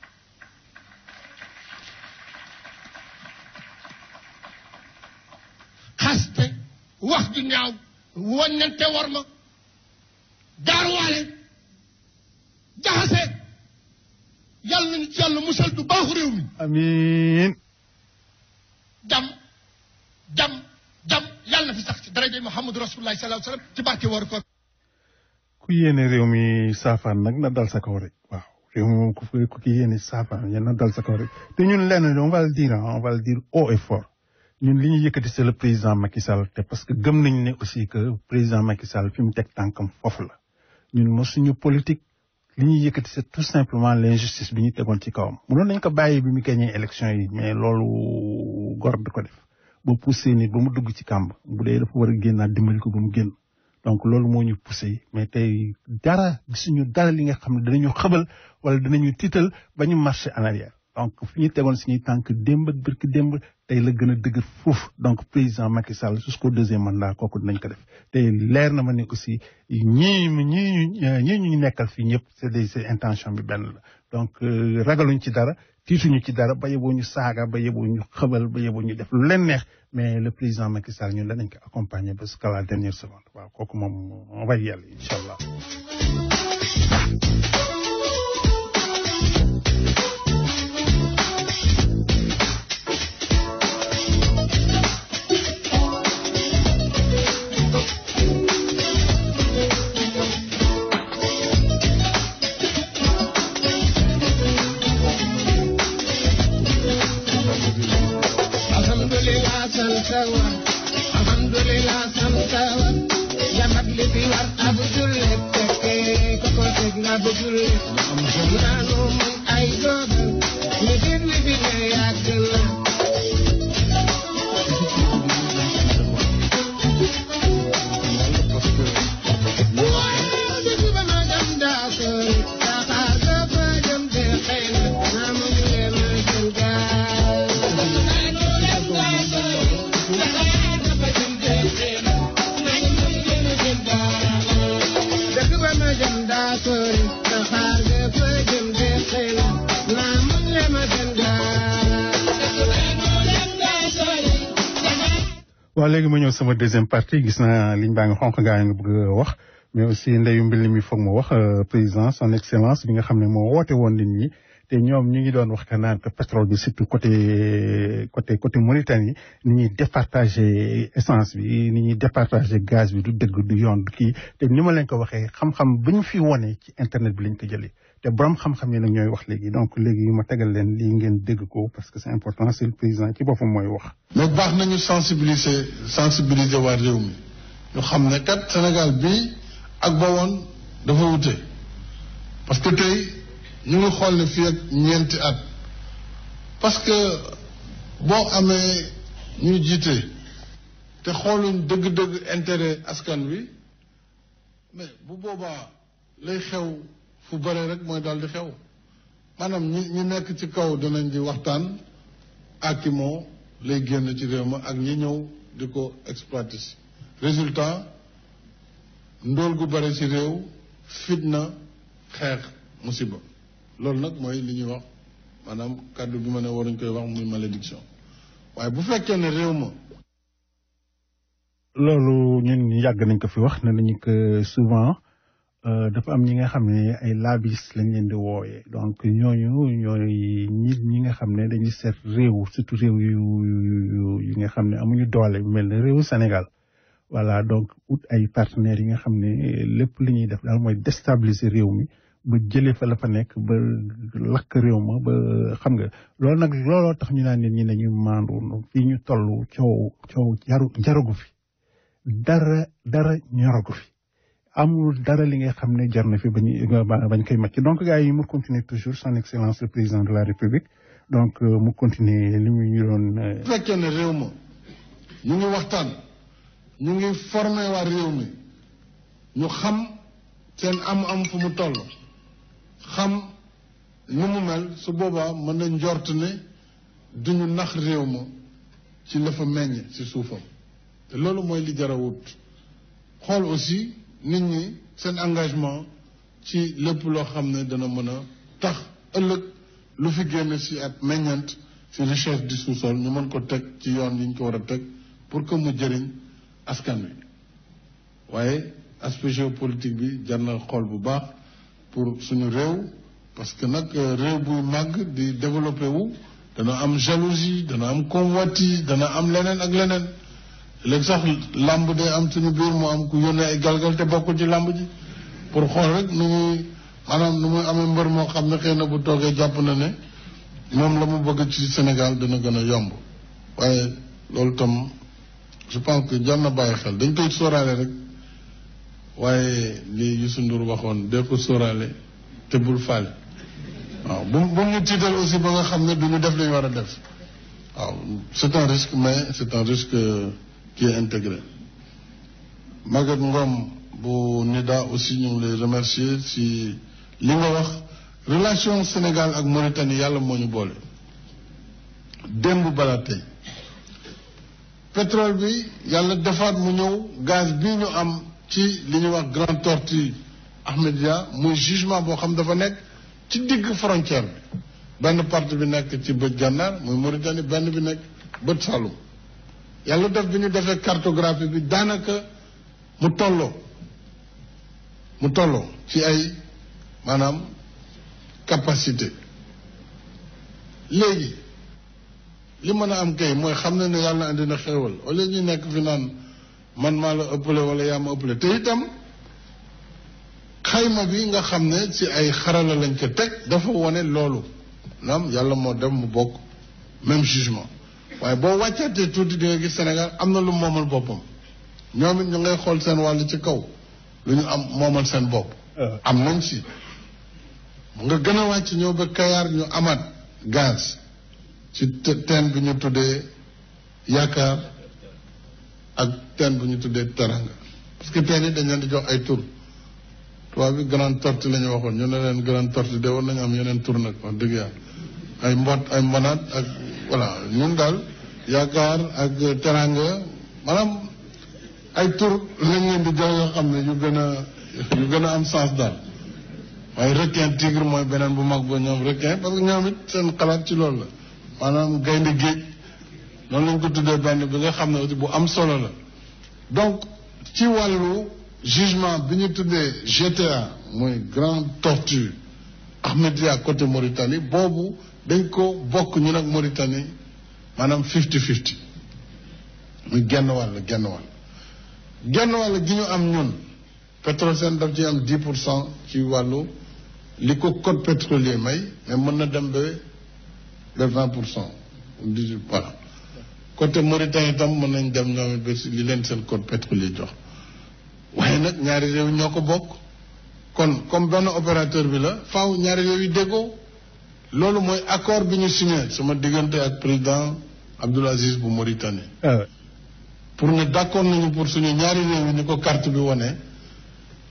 xaste wax ju ñaaw waññante war ma gaaruwaale jaxase yàlla nañu ci yàlla musal du baaxu réew mi amiin jam jam jam yàlla na fi sax ci daraja Muhammadu Rasulullah sallallahu alayhi wa sallam ci barke war ko ku yéene réew mi saafaan nag na dal sa kaw rek waaw réew mi moom ku fi ku ki yéene saafaan yéen na dal sa kaw rek te ñun lenn on va le dire hein, on va le dire haut et fort ñun li ñu yëkkati c'est le président Macky Sall te parce que gëm nañ ne aussi que président Macky Sall fi mu teg tànkam foofu la ñun mosuñu politique li ñuy yëkkati c'est tout simplement l'injustice bi ñu tegoon ci kawam mënoon nañ ko bàyyi bi mu gagné élection yi mais loolu gor di ko def ba poussé nit ba mu dugg ci kàmb bu dee dafa war a génnaat dimbali ko ba mu génn donc loolu moo ñu poussé mais tey dara gisuñu dara li nga xam ne danañu xëbal wala danañu tiital ba ñu marché en arrière donc fi ñu tegoon suñuy tànk démb ak birki démb tey la gën a dëgër foofu donc président Macky Sall jusqu'au deuxième mandat kooku dinañ ko def te leer na ma ne aussi ñii ñii ñii ñu nekkal fii ñëpp c'est des c'est intention bi benn la donc ragaluñ ci dara tiituñu ci dara ba yeboo ñu saaga ba yeboo ñu xëbal ba yeboo ñu def lu leen neex mais le président Macky Sall ñun danañ ko accompagner ba jusqu'à la dernière seconde waaw kooku moom on va y aller incha allah. alhamdulillah santawa alhamdulillah santawa jamat li fi war ab jullit fekke ko ko teg na bu jullit naanu mun ay dogal li fi li fi ne yàgg na waaye di ba ma jam daa sori saxaar ga fa jëm te xëy na naa mu ñu leen ma jëm gaal dëkk ba ma jëm daa sori saxaar ga fa jëm te xëy na naa mu ñu leen ma jëm waaw léegi ma ñëw sama deuxième partie gis naa liñ baa ngi xonq gaa ngi bëgg a wax mais aussi ndeyu mbil mi foog ma wax président son excellence bi nga xam ne moo woote woon nit ñi te ñoom ñu ngi doon wax que naan que pétrole bi surtout côté côté côté Mauritanie ni ñuy départager essence bi ni ñuy départager gaz bi du dëgg du yoon du kii te ni ma leen ko waxee xam-xam bi ñu fi wone ci internet bi lañ ko jëlee te borom xam-xam yi nag ñooy wax léegi donc léegi ma tegal leen lii ngeen dégg ko parce que c'est important c'est le président ci boppam mooy wax. mais baax nañu sensibiliser sensibiliser waa réew mi ñu xam ne kat Sénégal bii ak ba woon dafa wute parce que tey ñu ngi xool ne fii ak ñeenti at parce que boo amee ñuy jiite te xooluñ dëgg-dëgg intérêt askan wi mais bu boobaa lay xew fu bare rek mooy daal di xew maanaam ñi ñi nekk ci kaw dinañ di waxtaan ak moo lay génn ci réew ma ak ñi ñëw di ko exploiter si résultat ndóol gu bare ci réew fitna xeex musiba loolu nag mooy li ñuy wax maanaam kàddu bi ma ne waruñ koy wax muy malédiction waaye bu fekkee ne réew ma loolu ñun yàgg nañ ko fi wax ne nañu que souvent dafa am ñi nga xam ne ay labis lañ leen di wooyee donc ñooñu ñooy ñi ñi nga xam ne dañuy seet réew surtout réew yu yu yi nga xam ne amuñu doole mel ne réewu Sénégal voilà donc ut ay partenaires yi nga xam ne lépp li ñuy def daal mooy déstabiliser réew mi ba jëlee fa la fa nekk ba lakk réew ma ba xam nga loolu nag looloo tax ñu naan nit ñi nañu maandu fii ñu toll coow coow jaru jarugu fi dara dara ñoragu fi amul dara li nga xam ne jar na fi bañ bañ koy màcc donc gars yi mu continuer toujours son excellence le président de la république donc mu continuer li mu ñu doon. bu fekkee ne réew ma ñu ngi waxtaan ñu ngi formé waa réew mi ñu xam seen am-am fu mu toll xam nu mu mel su boobaa mën na njort ne duñu nax réew ma ci la fa meññ ci suufam te loolu mooy li jar a wut xool aussi nit ñi seen engagement ci lépp loo xam ne dana mën a tax ëllëg lu fi génn ci at meññant ci richesse du sous-sol ñu mën ko teg ci yoon yi ñu ko war a teg pour que mu jëriñ askan wi waaye aspect géopolitique bi jar na xool bu baax pour suñu réew parce que nag réew buy màgg di développé wu dana am jalousie dana am convoitise dana am leneen ak leneen léegi sax làmb day am suñu biir mu am ku yónnee ay galgal te bokkul ci làmb ji pour xool rek nu muy maanaam nu muy amee mbër moo xam ne xëy na bu toogee jàpp na ne moom la mu bëgg ci Sénégal dana gën a yomb waaye loolu tam je pense que jar na bàyyi xel dañ koy sóoraale rek waaye li Youssou Ndour waxoon dee ko sóoraale te bul faale waaw bu bu ñu tiital aussi ba nga xam ne du ñu def li ñu war a def waaw c'est un risque mais c'est un risque qui est intégré Maguette Ngom bu NIDA aussi ñu ngi lay remercier si li nga wax relation Sénégal ak Mauritanie yàlla moo ñu boole démb balaa tey pétrole bi yàlla defaat mu ñëw gaz bi ñu am ci li ñuy wax Grande Tortue Ahmedia muy jugement boo xam dafa nekk ci digg frontière bi benn partie bi nekk ci bët gànnaar muy Mauritanie benn bi nekk bët Saloum yàlla def bi ñu defee cartographie bi daanaka mu tolloo mu tolloo ci ay maanaam capacité léegi li mën a am kay mooy xam na ne yàlla indi na xéewal wala ñu nekk fi naan man maa la ëppale wala yaa ma ëppale te itam xayma bi nga xam ne ci ay xarala lañ ko teg dafa wone loolu naam yàlla moo dem mu bokk même jugement waaye boo wàccaatee tuuti di nga gis Sénégal am na lu moomal boppam ñoom it ñu ngay xool seen wàll ci kaw lu ñu am moomal seen bopp am nañ si nga gën a wàcc ñëw ba Kayaar ñu amaat gaz ci teen bi ñu tuddee yaakaar ak teen bu ñu tuddee teranga parce que teen yi dañ leen di jox ay tur tubaab bi grande tortue la ñu waxoon ñu ne leen grande tortue de war nañu am yeneen tur nag wax dëgg yàlla ay mbot ay mbonaat ak voilà ñun daal yaakaar ak teranga maanaam ay tur lañ leen di jox yoo xam ne yu gën a yu gën a am sens daal waaye requin tigre mooy beneen bu mag ba ñoom requin parce que ñoom it seen xalaat ci loolu la maanaam gaynde géej noonu lañ ko tuddee benn bi nga xam ne aussi bu am solo la donc ci wàllu jugement bi ñu tuddee GTA mooy Grande Tortue Ahmedia côté Mauritanie boobu dañ ko bokk ñu nag Mauritanie maanaam fifty fifty muy genn wàll genn wàll genn wàll gi ñu am ñun Petrosen daf ci am dix pour cent ci wàllu li ko code pétrolier may mais mën na dem ba ba vingt pour cent dix-huit voilà côté Mauritanie itam mën nañ dem ñoom it ba si li leen seen code pétrolier jox waaye nag ñaari réew ñoo ko bokk kon comme benn opérateur bi la faaw ñaari réew yi déggoo loolu mooy accord bi ñu signé sama diggante ak président Abdoul Aziz bu Mauritanie pour ne d'accord nañu pour suñu ñaari réew yi ni ko carte bi wane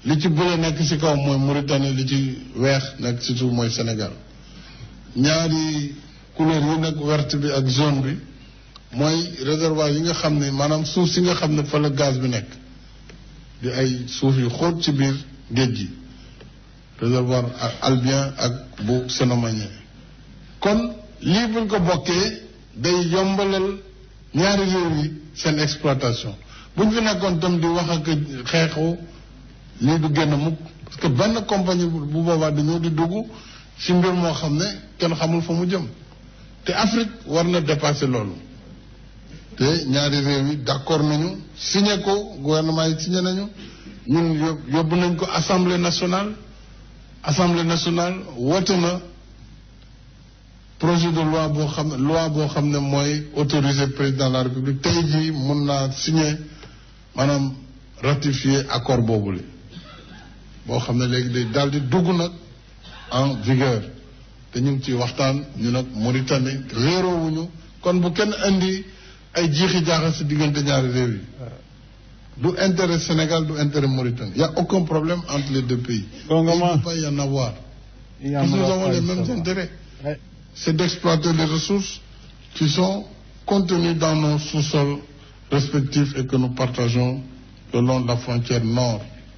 li ci bële nekk ci kaw mooy Mauritanie li ci weex nekk ci suuf mooy Sénégal ñaari couleur yi nag verte bi ak jaune bi mooy réservoir yi nga xam ne maanaam suuf si nga xam ne fa la gaz bi nekk di ay suuf yu xóot ci biir géej gi réservoir albien ak bu Sénomanien kon lii buñ ko bokkee day yombalal ñaari réew yi seen exploitation buñ fi nekkoon tam di wax ak xeexu lii du génn mukk parce que benn compagnie bu boobaa di ñëw di dugg ci mbir moo xam ne kenn xamul fa mu jëm te Afrique war na dépasser loolu te ñaari réew yi d'accord nañu signé ko gouvernement yi signé nañu ñun yóbbu nañ ko assemblée nationale assemblée nationale woote na projet de loi boo xam ne loi boo xam ne mooy autoriser président de la république tey jii mun naa signé maanaam ratifier accord boobule boo xam ne léegi day daal di dugg nag en vigueur te ñu ngi ci waxtaan ñu nag Mauritanie réeroowuñu kon bu kenn indi ay jiixi jaaxa si diggante ñaari réew yi du intérêt Sénégal du intérêt Mauritanie y a aucun problème entre les deux pays il ne peut pas y en avoir parce que nous avons les mêmes intérêts c'est d'exploiter les ressources qui sont contenues dans nos sous-sols respectifs et que nous partageons le long de la frontière nord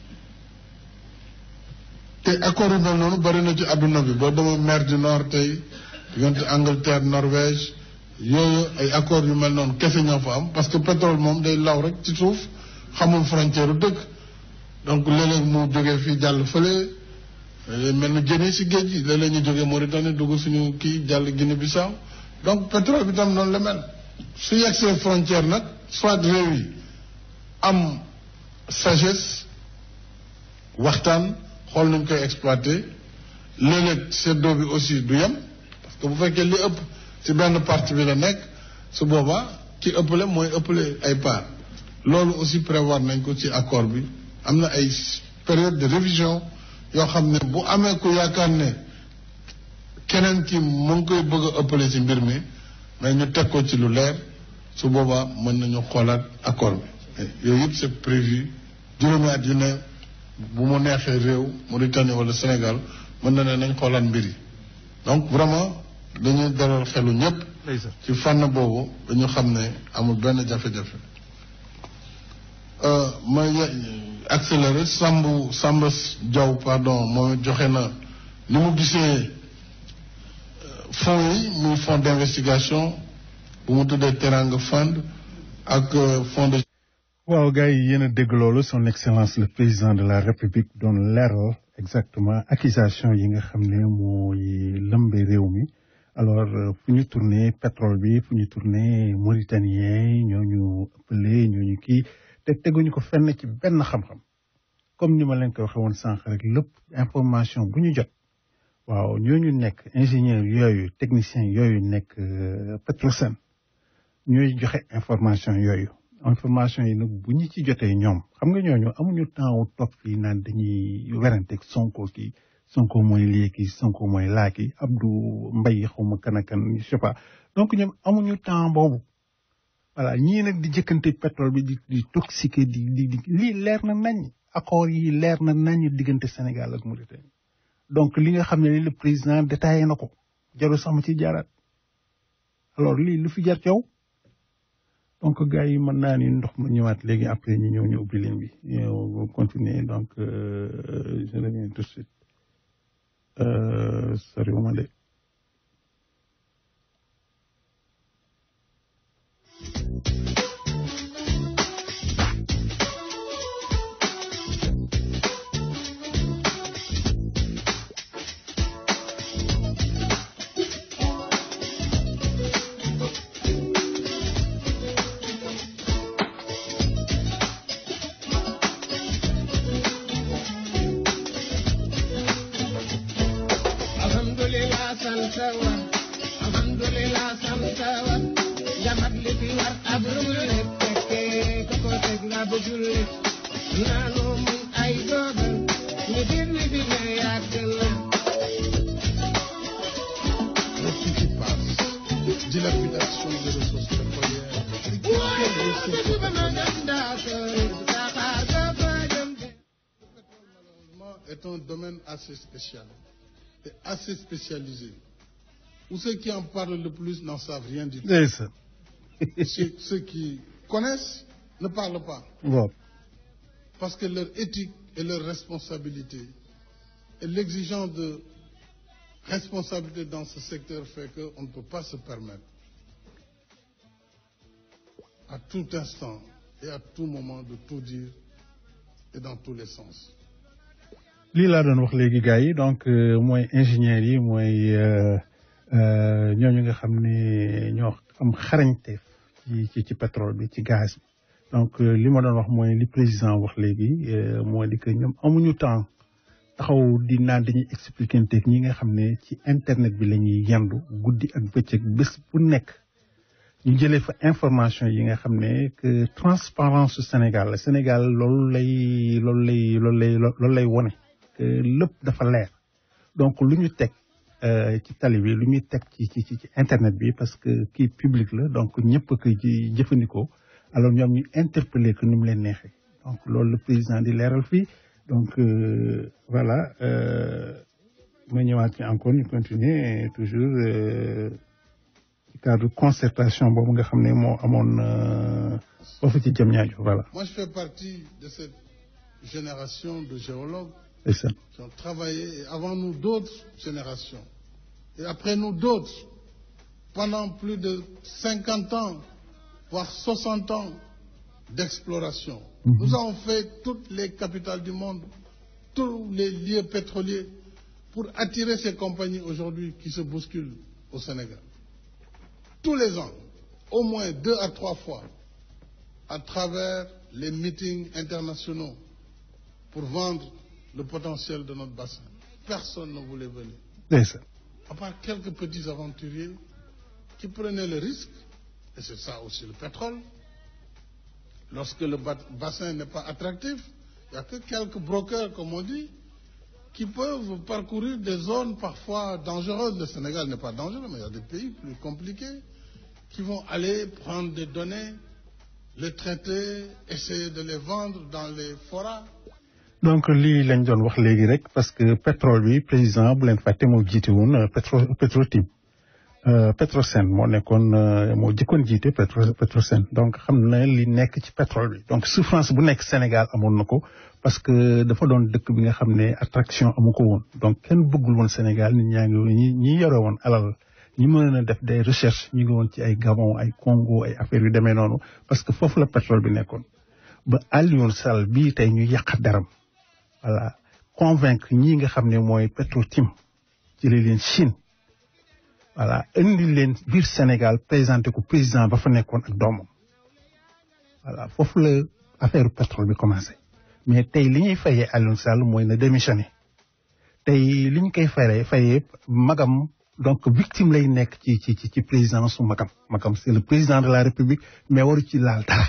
te accord yu mel noonu bari na ci adduna bi boo demee mer du nord tey diggante Angleterre Norvège yooyu ay accords yu mel noonu kese ñoo fa am parce que pétrole moom day law rek ci suuf xamul frontière u dëkk donc léeg-léeg mu jógee fii jàll fële mel ni jëni si géej gi léeg-léeg ñu jógee Mauritanie dugg suñu kii jàll Guinée Bissau donc pétrole bi tam noonu la mel su yegsee frontière nag soit réew yi am sagesse waxtaan xool nañ koy exploiter léeg-léeg seddoo bi aussi du yem parce que bu fekkee li ëpp ci benn partie bi la nekk su boobaa ki ëppale mooy ëppale ay part loolu aussi prévoir nañ ko ci accord bi am na ay période de révision yoo xam ne bu amee ku yaakaar ne keneen ki mu ngi koy bëgg a ëppale ci mbir mi mais ñu teg ko ci lu leer su boobaa mën nañu xoolaat accord bi yooyu yëpp c'est prévu juróomi at yu ne bu mu neexee réew Mauritanie wala Sénégal mën na ne nañ xoolaat mbir yi donc vraiment dañuy dalal xelu ñëpp ci fànn boobu dañu xam ne amul benn jafe-jafe ma accéléré Samb Samba Diaw pardon moom joxe na ni mu gisee fonds yi muy fonds d'investigation bu mu tuddee Teranga Fund ak fonds de waaw gars yi yéen a dégg loolu son excellence le président de la république doon leeral exactement accusation yi nga xam ne mooy lëmbe réew mi alors fu ñu tourné pétrole bi fu ñu tourné mauritanien ñooñu ëppale ñooñu kii te teguñu ko fenn ci benn xam-xam comme ni ma leen ko waxee woon sànq rek lépp information bu ñu jot waaw ñooñu nekk ingénieur yooyu technicien yooyu nekk Petrosen ñooy joxe information yooyu information yi nag bu ñu ci jotee ñoom xam nga ñooñu amuñu temps wu toog fii naan dañuy weranteeg Sonko kii Sonko mooy lii kii Sonko mooy laa kii Abdou Mbaye xawma kan ak kan je sais pas donc ñoom amuñu temps boobu voilà ñii nag di jëkkante pétrole bi di di toxiqué di di di lii leer na nañ accord yi leer na nañ diggante Sénégal ak Mauritanie donc li nga xam ne le président détaillé na ko jarul sax ma ci jaaraat alors lii lu fi jar yow donc gars yi mën naa ni ndox ma ñëwaat léegi après ñu ñëw ñu ubbi ligne bi ñu continuer donc je reviens tout de suite soriwuma de alhamdulillah santawa alhamdulillah santawa jamat li fi war ab rulle fekke ko ko teg nga bëggul lépp naanu mun ay dogal ñu dir wi fi ne yàgg na ce qui passe, dilapidation des ressources pétrolières, waaye te fi ba ma dem daa sori saxaa ga fa dem de est un domaine assez spécial et assez spécialisé, où ceux qui en parlent le plus n'en savent rien du tout. ndeysaan ceux, ceux qui connaissent ne parlent pas, waaw parce que leur éthique et leur responsabilité et l'exigence de responsabilité dans ce secteur fait qu'on ne peut pas se permettre à tout instant et à tout moment de tout dire et dans tous les sens. lii laa doon wax léegi gars yi donc euh, mooy ingénieurs yi mooy euh, euh, ñooñu nga xam ne ñoo am xarañte ci ci ci pétrole bi ci gaz bi donc euh, li ma doon wax mooy li président wax léegi euh, mooy di que ñoom amuñu temps taxaw di naan dañuy expliquer ñi nga xam ne ci internet bi la ñuy yendu guddi ak bëccëg bés bu nekk ñu jëlee fa information yi nga xam ne que transparence su Sénégal la Sénégal loolu lay loolu lay loolu lay loolu lay wone que lépp dafa leer donc lu ñu teg euh, ci tali bi lu ñuy teg ci ci ci ci internet bi parce que kii public la donc ñëpp a koy ji jëfandikoo alors ñoom ñu interpeller que ni mu leen neexee donc loolu le président di leeral fii donc euh, voilà euh, ma ñëwaat ci encore ñu continuer toujours euh, ci cadre concertation boobu nga xam ne moo amoon euh, foofu ci jëm ñaajo voilà Moi, je fais partie de cette génération de géologues c'est ça qui ont travaillé, et avant nous d'autres générations, et après nous d'autres, pendant plus de 50 ans, voire 60 ans d'exploration. Nous avons fait toutes les capitales du monde, tous les lieux pétroliers, pour attirer ces compagnies aujourd'hui qui se bousculent au Sénégal. Tous les ans, au moins deux à trois fois, à travers les meetings internationaux, pour vendre le potentiel de notre bassin. Personne ne voulait venir. ndeysaan À part quelques petits aventuriers qui prenaient le risque, et c'est ça aussi le pétrole. Lorsque le ba- bassin n'est pas attractif, il n'y a que quelques brokers, comme on dit, qui peuvent parcourir des zones parfois dangereuses. Le Sénégal n'est pas dangereux, mais il y a des pays plus compliqués qui vont aller prendre des données, les traiter, essayer de les vendre dans les forats. donc lii lañ doon wax léegi rek parce que pétrole bi président bu leen fàtte moo jiite woon euh, pétro Petrotim euh, Petrosen moo nekkoon euh, moo jëkkoon jiite pétro Petrosen donc xam na li nekk ci pétrole bi donc souffrance bu nekk Sénégal amoon na ko parce que dafa doon dëkk bi nga xam ne attraction amu ko woon donc kenn bëggul woon Sénégal nit ñaa ngi ñi ñi yore woon alal ñi mën a def des recherches ñu ngi woon ci ay Gabon ay Congo ay affaires yu demee noonu parce que foofu la pétrole bi nekkoon ba Alioune Sall bii tey ñu yàq daram voilà convaincre ñii nga xam ne mooy Petrotim jëlee leen Chine voilà indi leen biir Sénégal présenté ko président ba fa nekkoon ak doomam voilà foofu la affaire pétrole bi commencé mais tey li ñuy fayee Alioune Sall mooy na démissionné tey li ñu koy fayee fayee magam donc victime lay nekk ci ci ci ci présidence su magam magam c'est le président de la république mais waru ci laal dara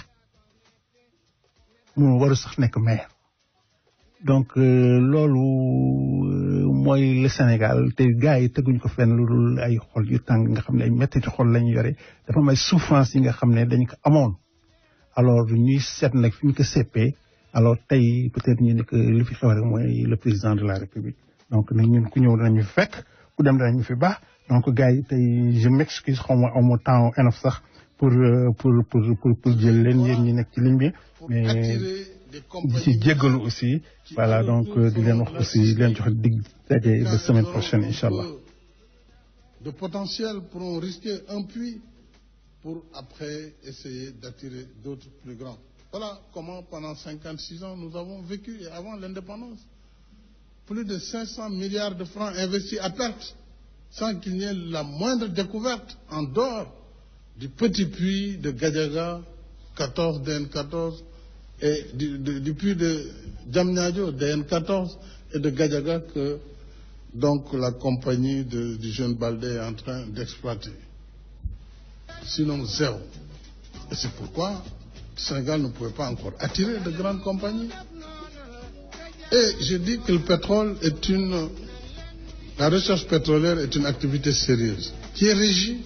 mu waru sax nekk maire donc euh, loolu euh, mooy le Sénégal te gars yi teguñ ko fenn lu dul ay xol yu tàng nga xam ne ay métti ci xol la ñu yore dafa am ay souffrance yi nga xam ne dañ ko amoon alors ñuy seet nag fi ñu ko seppee alors tey peut-être ñu ne que li fi xew rek mooy le président de la République donc nag ñun ku ñëw danañu fi fekk ku dem danañu fi baax donc gars yi tey je m'excuse xaw ma amoo temps enough sax pour euh, pour pour pour pour jël leen yéen ñi nekk ci ligne bi mais Attirer des di compagnies ci jéggalu aussi voilà donc euh, di leen wax aussi di leen jox dig daje ba semaine prochaine incha allah de potentiel pourront risquer un puits pour après essayer d'attirer d'autres plus grands. Voilà comment pendant 56 ans nous avons vécu et avant l'indépendance. Plus de 500 milliards de francs investis à perte sans qu'il n'y ait la moindre découverte en dehors du petit puits de Gadiaga 14 DN14 et du, du- du puits de Djamnyadjo DN14 et de Gadiaga que donc la compagnie de- du jeune Baldé est en train d'exploiter. Sinon zéro. Et c'est pourquoi le Sénégal ne pouvait pas encore attirer de grandes compagnies. Et je dis que le pétrole est une... La recherche pétrolière est une activité sérieuse qui est régie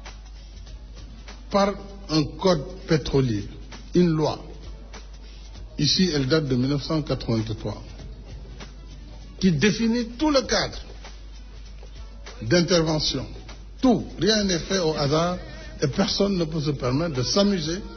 par un code pétrolier, une loi. Ici, elle date de 1983. qui définit tout le cadre d'intervention. Tout, rien n'est fait au hasard et personne ne peut se permettre de s'amuser